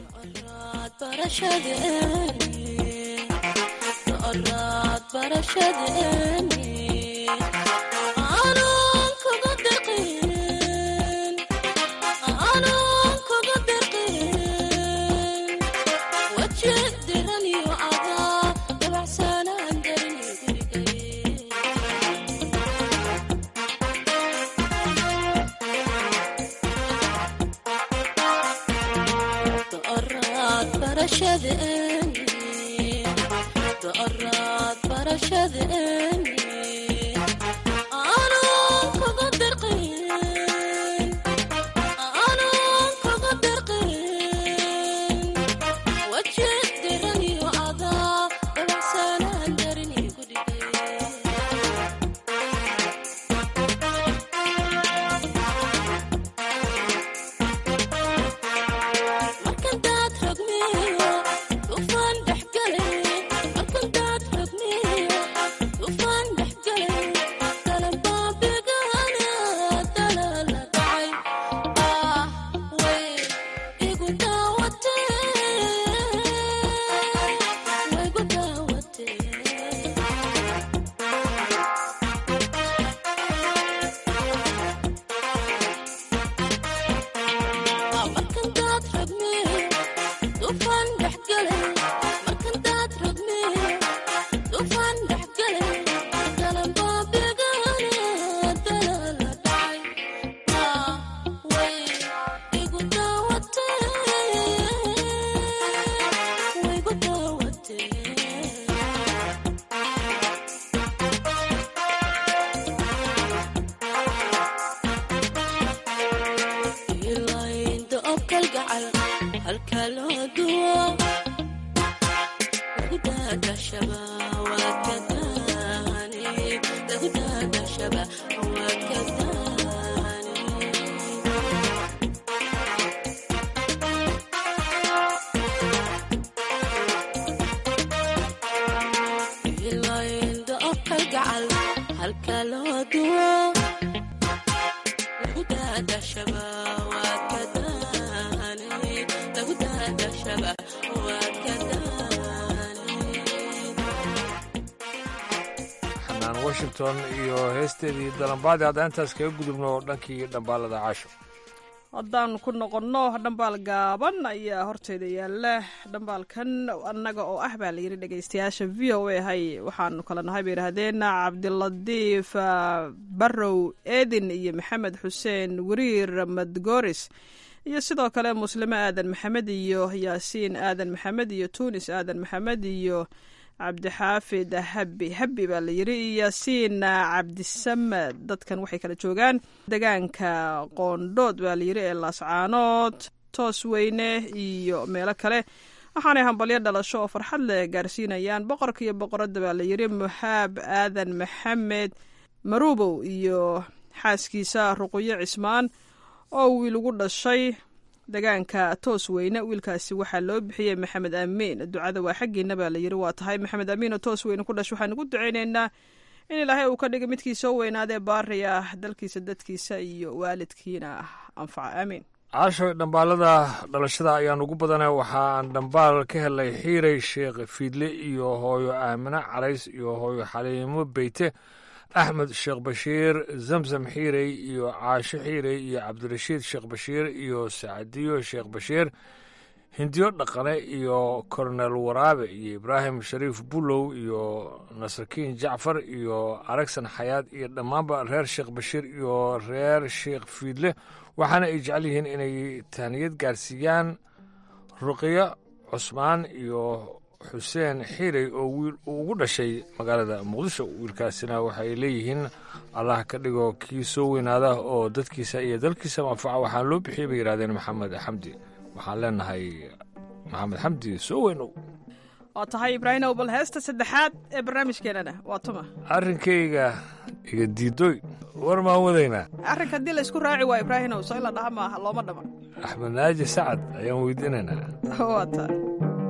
washington iyo heesteedii dalambaadi haddaan intaas kaga gudubno dhankii dhambaalada caasho haddaan ku noqonno dhambaal gaaban ayaa horteeda yaala dhambaalkan annaga oo ah baa layidhi dhegeystayaasha v o a hay waxaanu kala nahay bay yidhaahdeen cabdilatiif barrow eedin iyo maxamed xuseen wariir madgoris iyo sidoo kale muslimo aadan maxamed iyo yaasiin aadan maxamed iyo tuunis aadan maxamed iyo cabdixaafid habi habi baa la yidhi yaasiin cabdisamed dadkan waxay kala joogaan degaanka qoondhood baa layidhi ee laascaanood toos weyne iyo meelo kale waxaanay hambalyo dhalasho oo farxad leh gaarsiinayaan boqorka iyo boqoradda baa layidhi muxaab aadan maxamed marubow iyo xaaskiisa ruqyo cismaan oo wiil ugu dhashay degaanka toos weyne wiilkaasi waxaa loo bixiyey maxamed amiin ducada waa xaggiina baa layidhi waa tahay maxamed amiin oo toos weyne ku dhash waxaan ugu ducaynaynaa in ilaahay uu ka dhiga midkii soo weynaadee baari ah dalkiisa dadkiisa iyo waalidkiina anfaca aamiin caasho dhambaalada dhalashada ayaan ugu badanay waxaan dhambaal ka helay xiirey sheekh fiidle iyo hooyo aamine calays iyo hooyo xaliimo beyte axmed sheekh bashiir zamzam xiirey iyo caasho xiirey iyo cabdirashiid sheekh bashiir iyo sacadiyo sheekh bashiir hindiyo dhaqane iyo kornel waraabe iyo ibraahim shariif bulow iyo nasrakiin jacfar iyo aragsan xayaad iyo dhammaanba reer sheekh bashiir iyo reer sheekh fiidle waxaana ay jecel yihiin inay tahniyad gaarsiiyaan ruqiyo cusmaan iyo xuseen xiirey oo wiil uu ugu dhashay magaalada muqdisho wiilkaasina waxay leeyihiin allah ka dhigo kii soo weynaada oo dadkiisa iyo dalkiisa manfaca waxaan loo bixiyay bay yidhahdeen maxamed xamdi waxaan leenahay maxamed xamdi soo weynow waa tahay ibraahimow bal heesta saddexaad ee barnaamijkeenana waa tuma arrinkayga iga diidoy war maan wadaynaa arrinka haddii la isku raaci waa ibraahimow soo in la dhaha maaha looma dhama axmed naaji sacad ayaan weydiinaynaa waa tahay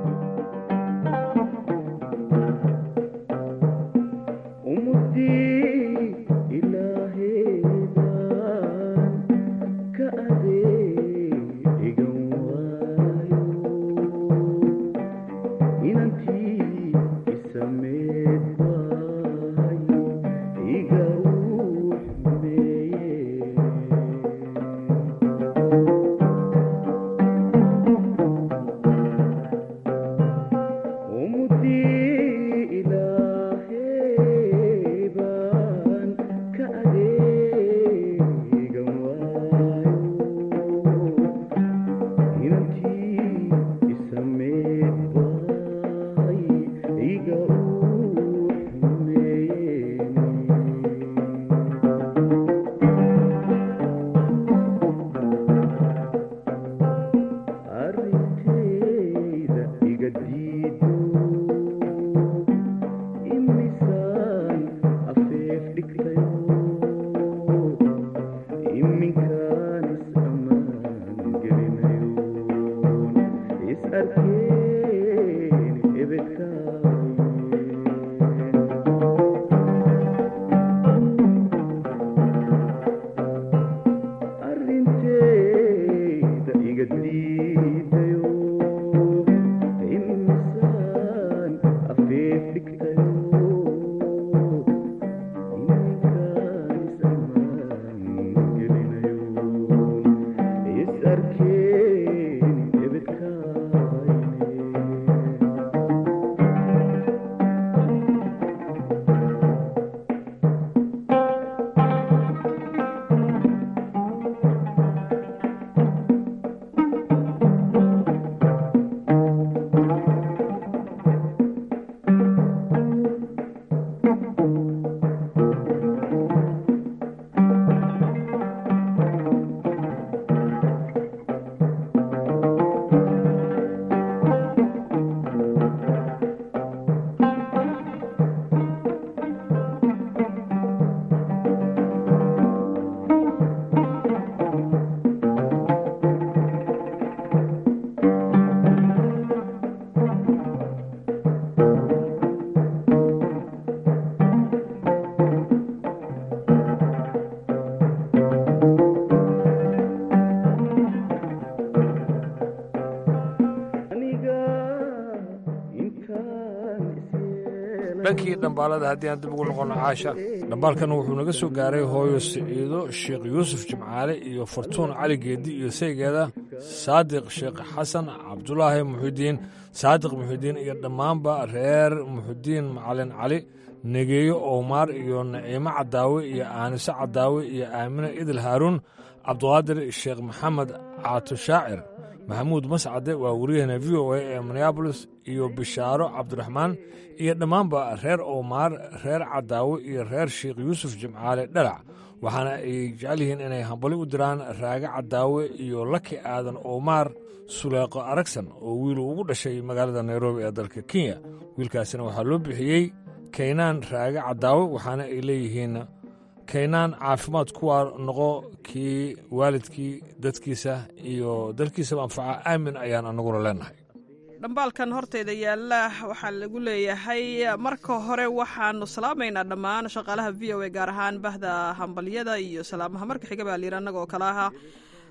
dhankii dhambaalada haddii aan dib ugu noqono caasha dhambaalkan wuxuu naga soo gaaray hooyo siciido sheekh yuusuf jimcaale iyo fartuun cali geedi iyo saygeeda saadiq sheekh xasan cabdulaahi muxidiin saadiq muxidiin iyo dhammaanba reer muxidiin macalin cali negeeyo owmaar iyo naciimo cadaawe iyo aaniso cadaawe iyo aamine idil haaruun cabduqaadir sheekh maxamed caato shaacir maxamuud mascade waa wariyahena v o a ee minneabolis iyo bishaaro cabdiraxmaan iyo dhammaanba reer owmaar reer cadaawe iyo reer sheekh yuusuf jimcaale dhalac waxaana ay jecel yihiin inay hambali u diraan raaga cadaawe iyo laki aadan owmaar suleeqo aragsan oo wiil ugu dhashay magaalada nairobi ee dalka kenya wiilkaasina waxaa loo bixiyey kaynaan raaga cadaawe waxaana ay leeyihiin kaynaan caafimaad kuwaa noqo kii waalidkii dadkiisa iyo dalkiisaba anfaca aamin ayaan anaguna leenahay dhambaalkan horteyda yaalla waxaa lagu leeyahay marka hore waxaanu salaamaynaa dhammaan shaqaalaha v o a gaar ahaan bahda hambalyada iyo salaamaha marka xiga baa layidhi annagoo kale aha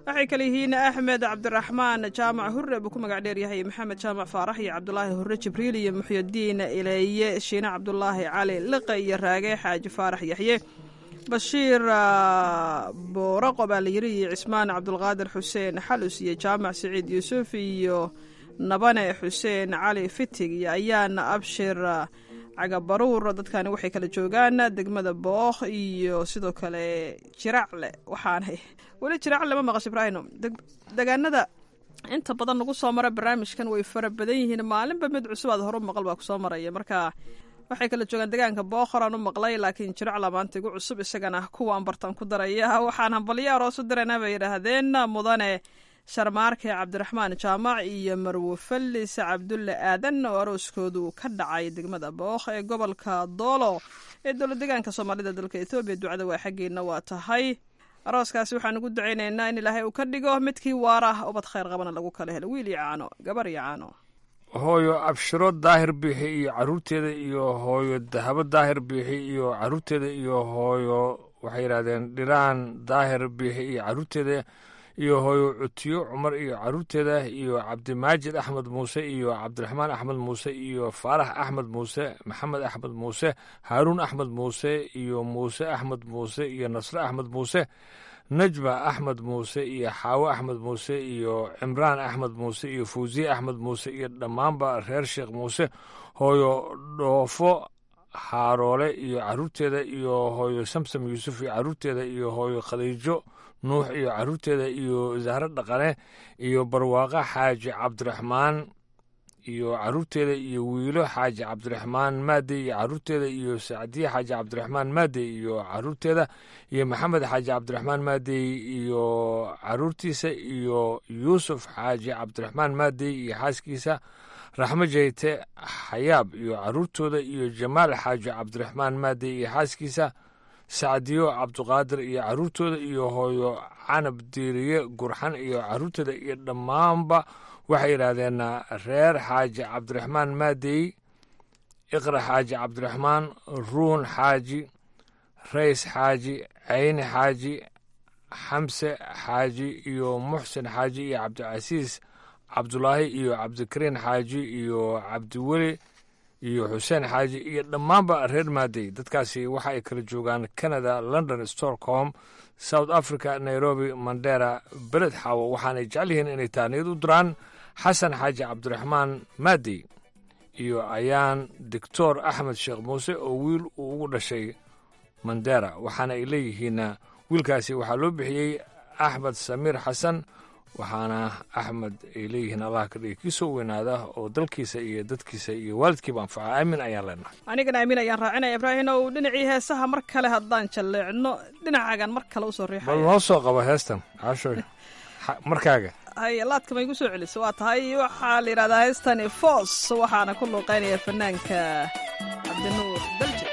waxay kale yihiin axmed cabdiraxmaan jaamac hurre buu ku magac dheeryahay maxamed jaamac faarax iyo cabdulaahi hurre jibriil iyo muxyudiin ileeye shiine cabdulaahi cali liqe iyo raage xaaji faarax yaxye bashiir booraqo baa la yiri iyo cismaan cabdulqaadir xuseen xalus iyo jaamac siciid yuusuf iyo nabane xuseen cali fitig iyo ayaana abshir cagabaruur dadkani waxay kala joogaan degmada bookh iyo sidoo kale jiracle waxaanay weli jiracle ma maqasho ibraahino degaanada inta badan lagu soo mara barnaamijkan way fara badan yihiin maalinba mid cusub aad horu maqal baa kusoo maraya marka waxay kala joogaan degaanka bookhor aan u maqlay laakiin jiracla maanta igu cusub isagana kuwaan bartaan ku daraya waxaan hambalyo aroos u diraynaa bay yidhaahdeen mudane sharmaarke cabdiraxmaan jaamac iyo marwo fallis cabdulle aadan oo arooskoodu ka dhacay degmada bookh ee gobolka doolo ee dowla degaanka soomaalida dalka etoobiya ducada waa xaggeena waa tahay arooskaasi waxaan ugu ducaynaynaa in ilaahay uu ka dhigo midkii waara ubad khayr qabana lagu kala helo wiil iyo caano gabar iyo caano hooyo abshiro daahir biixi iyo caruurteeda iyo hooyo dahabo daahir biixi iyo caruurteeda iyo hooyo waxay yidhahdeen dhiraan daahir biixi iyo caruurteeda iyo hooyo cutiyo cumar iyo caruurteeda iyo cabdimaajid axmed muuse iyo cabdiraxmaan axmed muuse iyo faarax axmed muuse maxamed axmed muuse haaruun axmed muuse iyo muuse axmed muuse iyo nasre axmed muuse najma axmed muuse iyo xaawo axmed muuse iyo cimraan axmed muuse iyo fawsiye axmed muuse iyo dhammaanba reer sheekh muuse hooyo dhoofo xaaroole iyo caruurteeda iyo hooyo samsam yuusuf iyo caruurteeda iyo hooyo khadiijo nuux iyo caruurteeda iyo zahro dhaqane iyo barwaaqa xaaji cabdiraxmaan iyo caruurteeda iyo wiilo xaaji cabdiraxmaan maade iyo caruurteeda iyo sacdiye xaaji cabdiraxmaan maade iyo caruurteeda iyo maxamed xaaji cabdiraxmaan maadey iyo caruurtiisa iyo yuusuf xaaji cabdiraxmaan maadey iyo xaaskiisa raxmo jeyte xayaab iyo caruurtooda iyo jamaal xaaji cabdiraxmaan maadey iyo xaaskiisa sacdiyo cabduqaadir iyo caruurtooda iyo hooyo canab diiriye gurxan iyo caruurtooda iyo dhammaanba waxay yidhaahdeen reer xaaji cabdiraxmaan maadey iqra xaaji cabdiraxmaan ruun xaaji rays xaaji cayni xaaji xamse xaaji iyo muxsin xaaji iyo cabdicasiis cabdulaahi iyo cabdikariin xaaji iyo cabdiweli iyo xuseen xaaji iyo dhammaanba reer maadey dadkaasi waxa ay kala joogaan canada london stockholm south africa nairobi mandera beled xaawo waxaanay jecel yihiin inay taaniyad u diraan xasan xaaji cabdiraxmaan maadey iyo ayaan doctor axmed sheekh muuse oo wiil uu ugu dhashay mandera waxaana ay leeyihiin wiilkaasi waxaa loo bixiyey axmed samiir xasan waxaana axmed ay leeyihiin allah ka dhigi kii soo weynaada oo dalkiisa iyo dadkiisa iyo waalidkiiba anfaca aamin ayaan leenahay anigana aamin ayaan raacinaya ibraahim ow dhinacii heesaha mar kale haddaan jalleecno dhinacaagan mar kale usoo bal riixaya noo soo qabo heestan caashooy markaaga hay laadka ma igu soo celiso waa tahay waxaa la yidhahdaa heestani foos waxaana ku luuqeynaya fanaanka cabdinuur dalje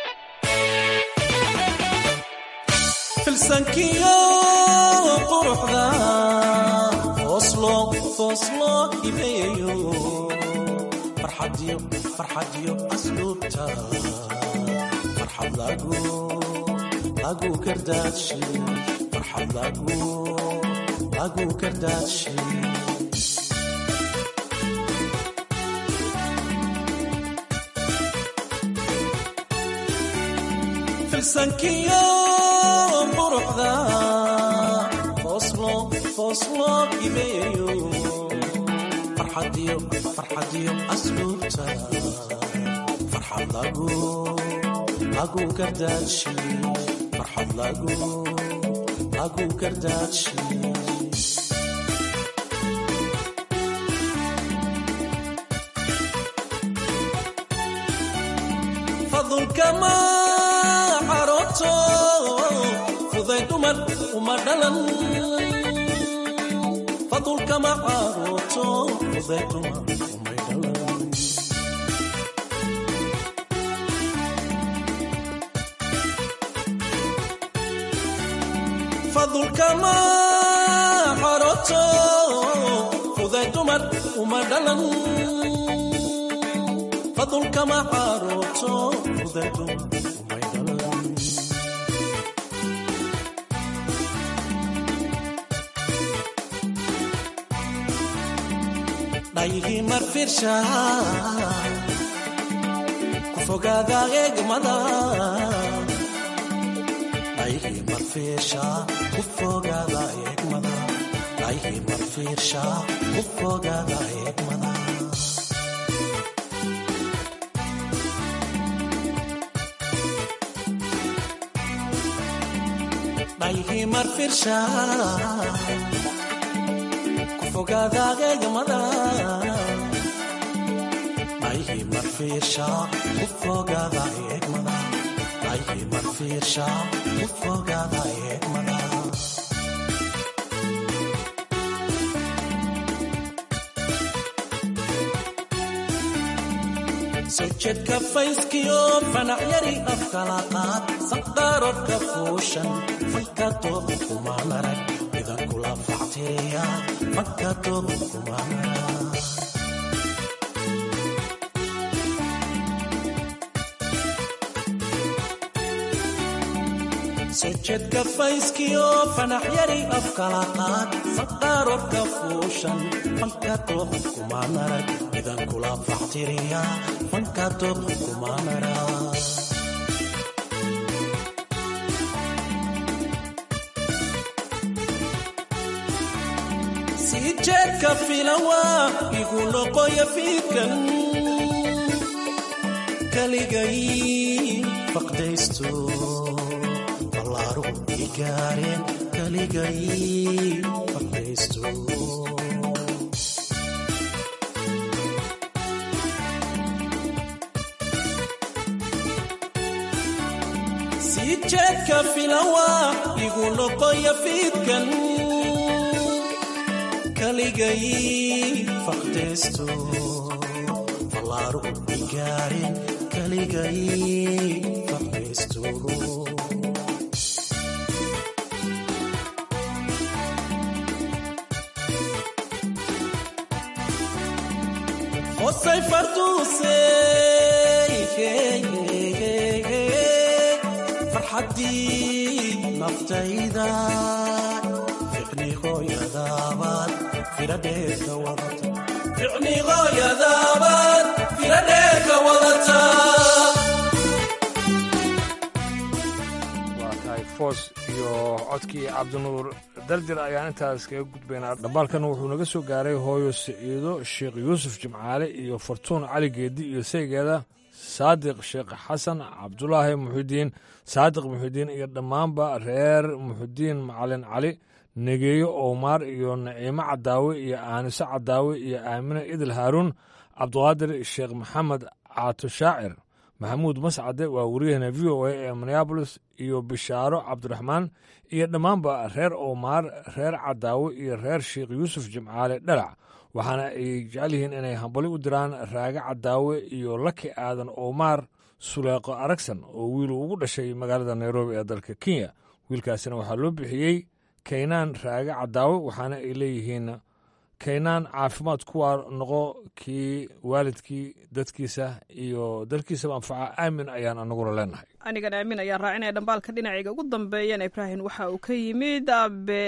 filsankiyo quruxda fooslo fooslo hibeeyo farxadiyo farxadiyo asluubta farxad lagu lagu kardaadshe farxad lagu lagu kardaadshe filsankiyo quruxda fooslo fooslo hibeeyo farxadiyo farxadiyo asluubta farxad lagu lagu kardaadshe farxad lagu lagu kardaadshe fadulkama caroto fuday dumar uma dhalan fadulkama caroto fuday dumar umay dhalan fadulkama caroto fuday dumar uma dhalan fadulkama caroto fuday dumar dhayihii marfirsha ku fogaada eegmada dhayihii marfirsha ku fogaada eegmada dhayihii marfirsha ku fogaada eegmada dhayihii marfirsha ku fogaada eegmada dhayihii marfirsha ku fogaada eegmada dhayihii marfirsha ku fogaada eegmada sojadka fayskiyo fanac yari afkala qaad saqdaarodka fuushan fanka tooba kumaan arag idan kula facteeya fanka tooba kumaan arag sojadka fayskiyo fanax yari afkala qaad saqdaarodka fuushan fanka tooba kumaan arag idan kula factiriya fanka tooba kumaan arag sii jeedka filawa igu noqoya fiidkan kaligay faqdaysto ballaaru igaareen kaligay faqdaysto sii jeedka filawa igu noqoya fiidkan kaligay faqdaysto ballaaru igaareen kaligay faqdaysto hosay farduusey farxaddii naftayda ficniqooyadaabaad firadheerka wadata ficniqooyadaabaad firadheerka wadata waa tahay foos iyo codkii cabdinuur dardir ayaan intaas kaga gudbaynaa dhambaalkan wuxuu naga soo gaaray hooyo siciido sheekh yuusuf jimcaale iyo fartuun cali geedi iyo saygeeda saadiq sheekh xasan cabdulaahi muxidiin saadiq muxidiin iyo dhammaanba reer muxidiin macalin cali negeeyo owmaar iyo naciimo cadaawe iyo aaniso cadaawe iyo aamine idil haaruun cabduqaadir sheekh maxamed caato shaacir maxamuud mascade waa wariyahana v o a ee minneabolis iyo bishaaro cabdiraxmaan iyo dhammaanba reer owmaar reer cadaawe iyo reer sheekh yuusuf jimcaale dhalac waxaana ay jecel yihiin inay hambali u diraan raage cadaawe iyo laki aadan owmaar suleeqo aragsan oo wiilu ugu dhashay magaalada nairobi ee dalka kenya wiilkaasina waxaa loo bixiyey kaynaan raage cadaawe waxaana ay leeyihiin kaynaan caafimaad kuwaa noqo kii waalidkii dadkiisa iyo dalkiisaba anfaca aamin ayaan anaguna leenahay anigan aamin ayaan raacinaya dhambaalka dhinacayga ugu dambeeyana ibraahim waxa uu ka yimid abe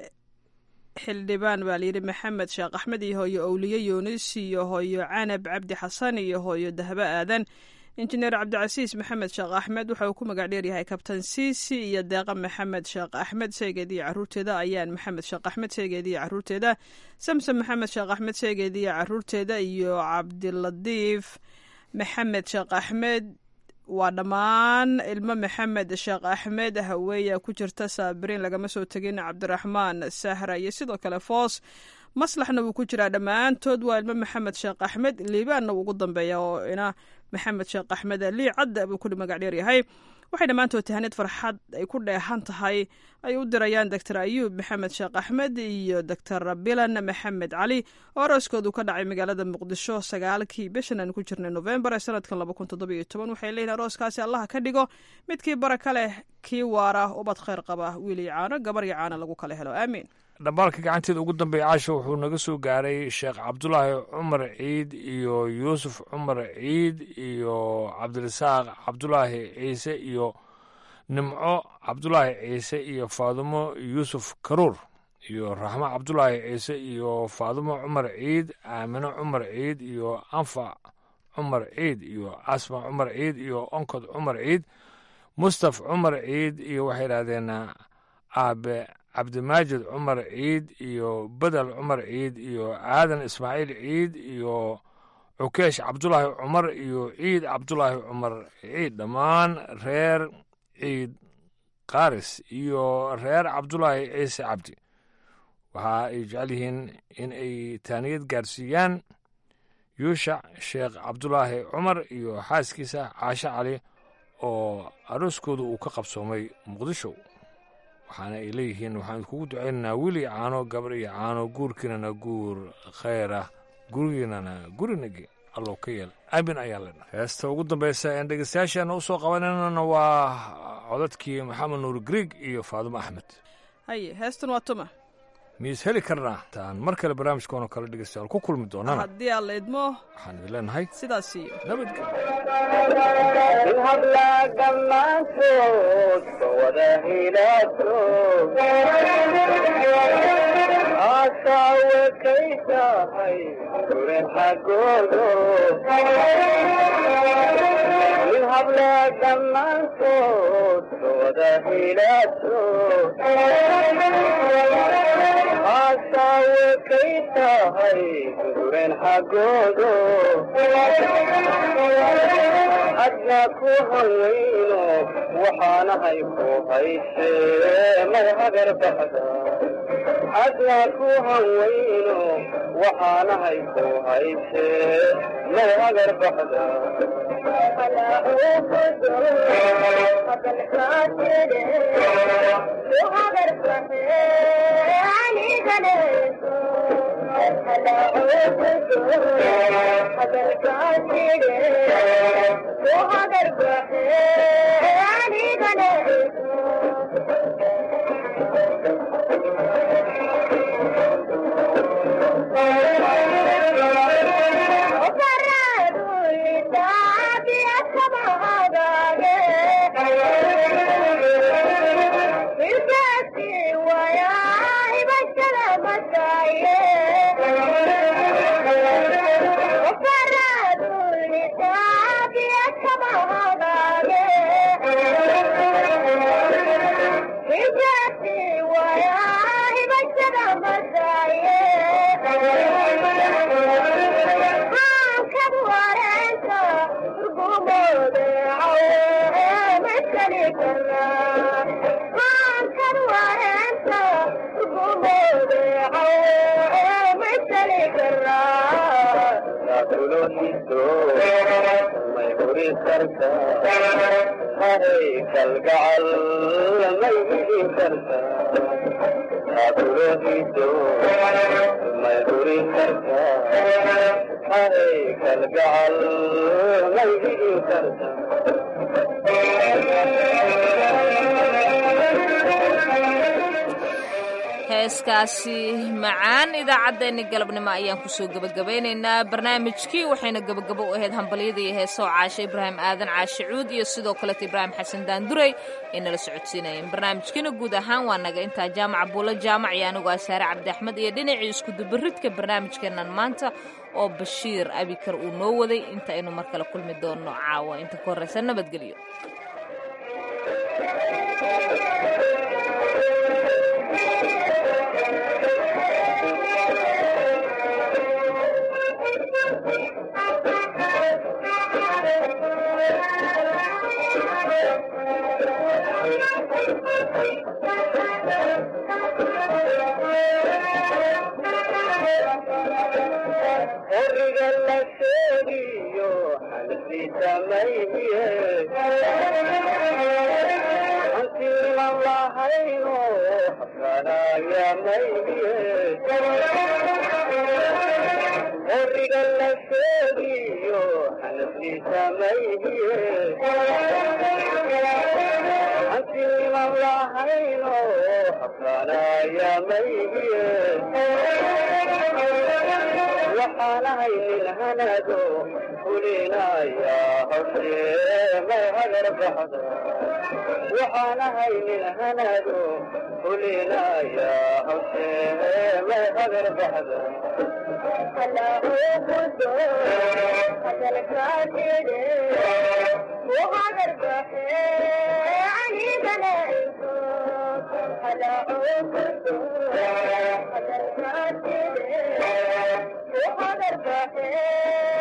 xildhibaan baa layidhi maxamed sheekh axmed iyo hooyo owliye yuunis iyo hooyo canab cabdi xasan iyo hooyo dahbe aadan injineer cabdicasiis maxamed sheekh axmed waxa uu ku magac dheeryahay kabtan siisi iyo deeqa maxamed sheekh axmed seegeed iyo caruurteeda ayaan maxamed sheekh axmed seegeed iyo caruurteeda samsom maxamed sheekh axmed seegeed iyo caruurteeda iyo cabdiladiif maxamed sheekh axmed waa dhammaan ilmo maxamed sheekh axmed haweeya ku jirta saabiriin lagama soo tegin cabdiraxmaan sahra iyo sidoo kale foos maslaxna wuu ku jiraa dhammaantood waa ilmo maxamed sheekh axmed liibaanna wuu ugu dambeeya oo ina maxamed sheekh axmed lii cadda buu ku magac dheer yahay waxay dhammaantood tahaneed farxad ay ku dheehan tahay ay u dirayaan doctor ayuub maxamed sheekh axmed iyo doctor bilan maxamed cali oo arooskoodu ka dhacay magaalada muqdisho sagaalkii bishan aan ku jirnay novembar ee sanadkan laba kun toddobiyo toban waxay leeyihin arooskaasi allaha ka dhigo midkii baraka leh kii waara ubad khayr qaba wiil iyo caano gabar iyo caano lagu kala helo aamiin dhambaalka gacanteeda ugu dambeeya caasha wuxuu naga soo gaaray sheekh cabdulaahi cumar ciid iyo yuusuf cumar ciid iyo cabdirasaaq cabdulaahi ciise iyo nimco cabdulaahi ciise iyo faadumo yuusuf karuur iyo raxmo cabdulaahi ciise iyo faadumo cumar ciid aamino cumar ciid iyo anfac cumar ciid iyo asma cumar ciid iyo onkod cumar ciid mustaf cumar ciid iyo waxay yidhahdeen aabe cabdimaajid cumar ciid iyo bedel cumar ciid iyo aadan ismaaciil ciid iyo cukeesh cabdulaahi cumar iyo ciid cabdulaahi cumar ciid dhammaan reer ciid qaaris iyo reer cabdulaahi ciise cabdi waxa ay jecel yihiin in ay taaniyad gaarsiiyaan yuushac sheekh cabdulaahi cumar iyo xaaskiisa caashe cali oo arooskooda uu ka qabsoomay muqdisho waxaana ay leeyihiin waxaan idkugu ducaynaynaa wiil iyo caano gabar iyo caano guurkiinana guur khayr ah gurigiinana gurinagi allow ka yeel aamin ayaan leenahay heesta ugu dambaysa een dhegeystayaashaana u soo qabananana waa codadkii maxamed nuur grieg iyo faadumo axmed haye heestan waa tuma miis heli karnaa taan mar kale barnaamijkoonoo kale dhegeystayaal ku kulmi doonana haddii aan la idmo waxaan idin leenahay sidaas iyo adna ku hanweyno waxaanahay ku hayse may hagar baxda adna ku hanweyno waxaanahay ku hayse may hagar baxda kalgacal may heli karta abulohido may huri karta hay kalgacal may heli karta heeskaasi macaan idaacaddeenni galabnimo ayaan kusoo gebagabaynaynaa barnaamijkii waxayna gebagabo u ahayd hambalyada iyo heesoo caashe ibraahim aadan caashe cuud iyo sidoo kaleeta ibraahim xasan daanduray ay nala socodsiinayeen barnaamijkiina guud ahaan waa naga intaa jaamaca buulo jaamac iyo anigu asaare cabdi axmed iyo dhinacii iskudubaridka barnaamijkeennan maanta oo bashiir abikar uu noo waday inta aynu mar kale kulmi doonno caawa inta ka horraysa nabadgelyo horiga la sheegiyo xalfiisa mayhiye hantiiman lahayno xasanaya mayhiye horiga la sheegiyo xalfiisa mayhiye hantiiman lahayno xasanaya mayhiye waxaanahay nin hanado fulinaya hawshee may hagar baxdo waxaanahay nin hanado fulinaya hawshee may hagar baxdo Hello,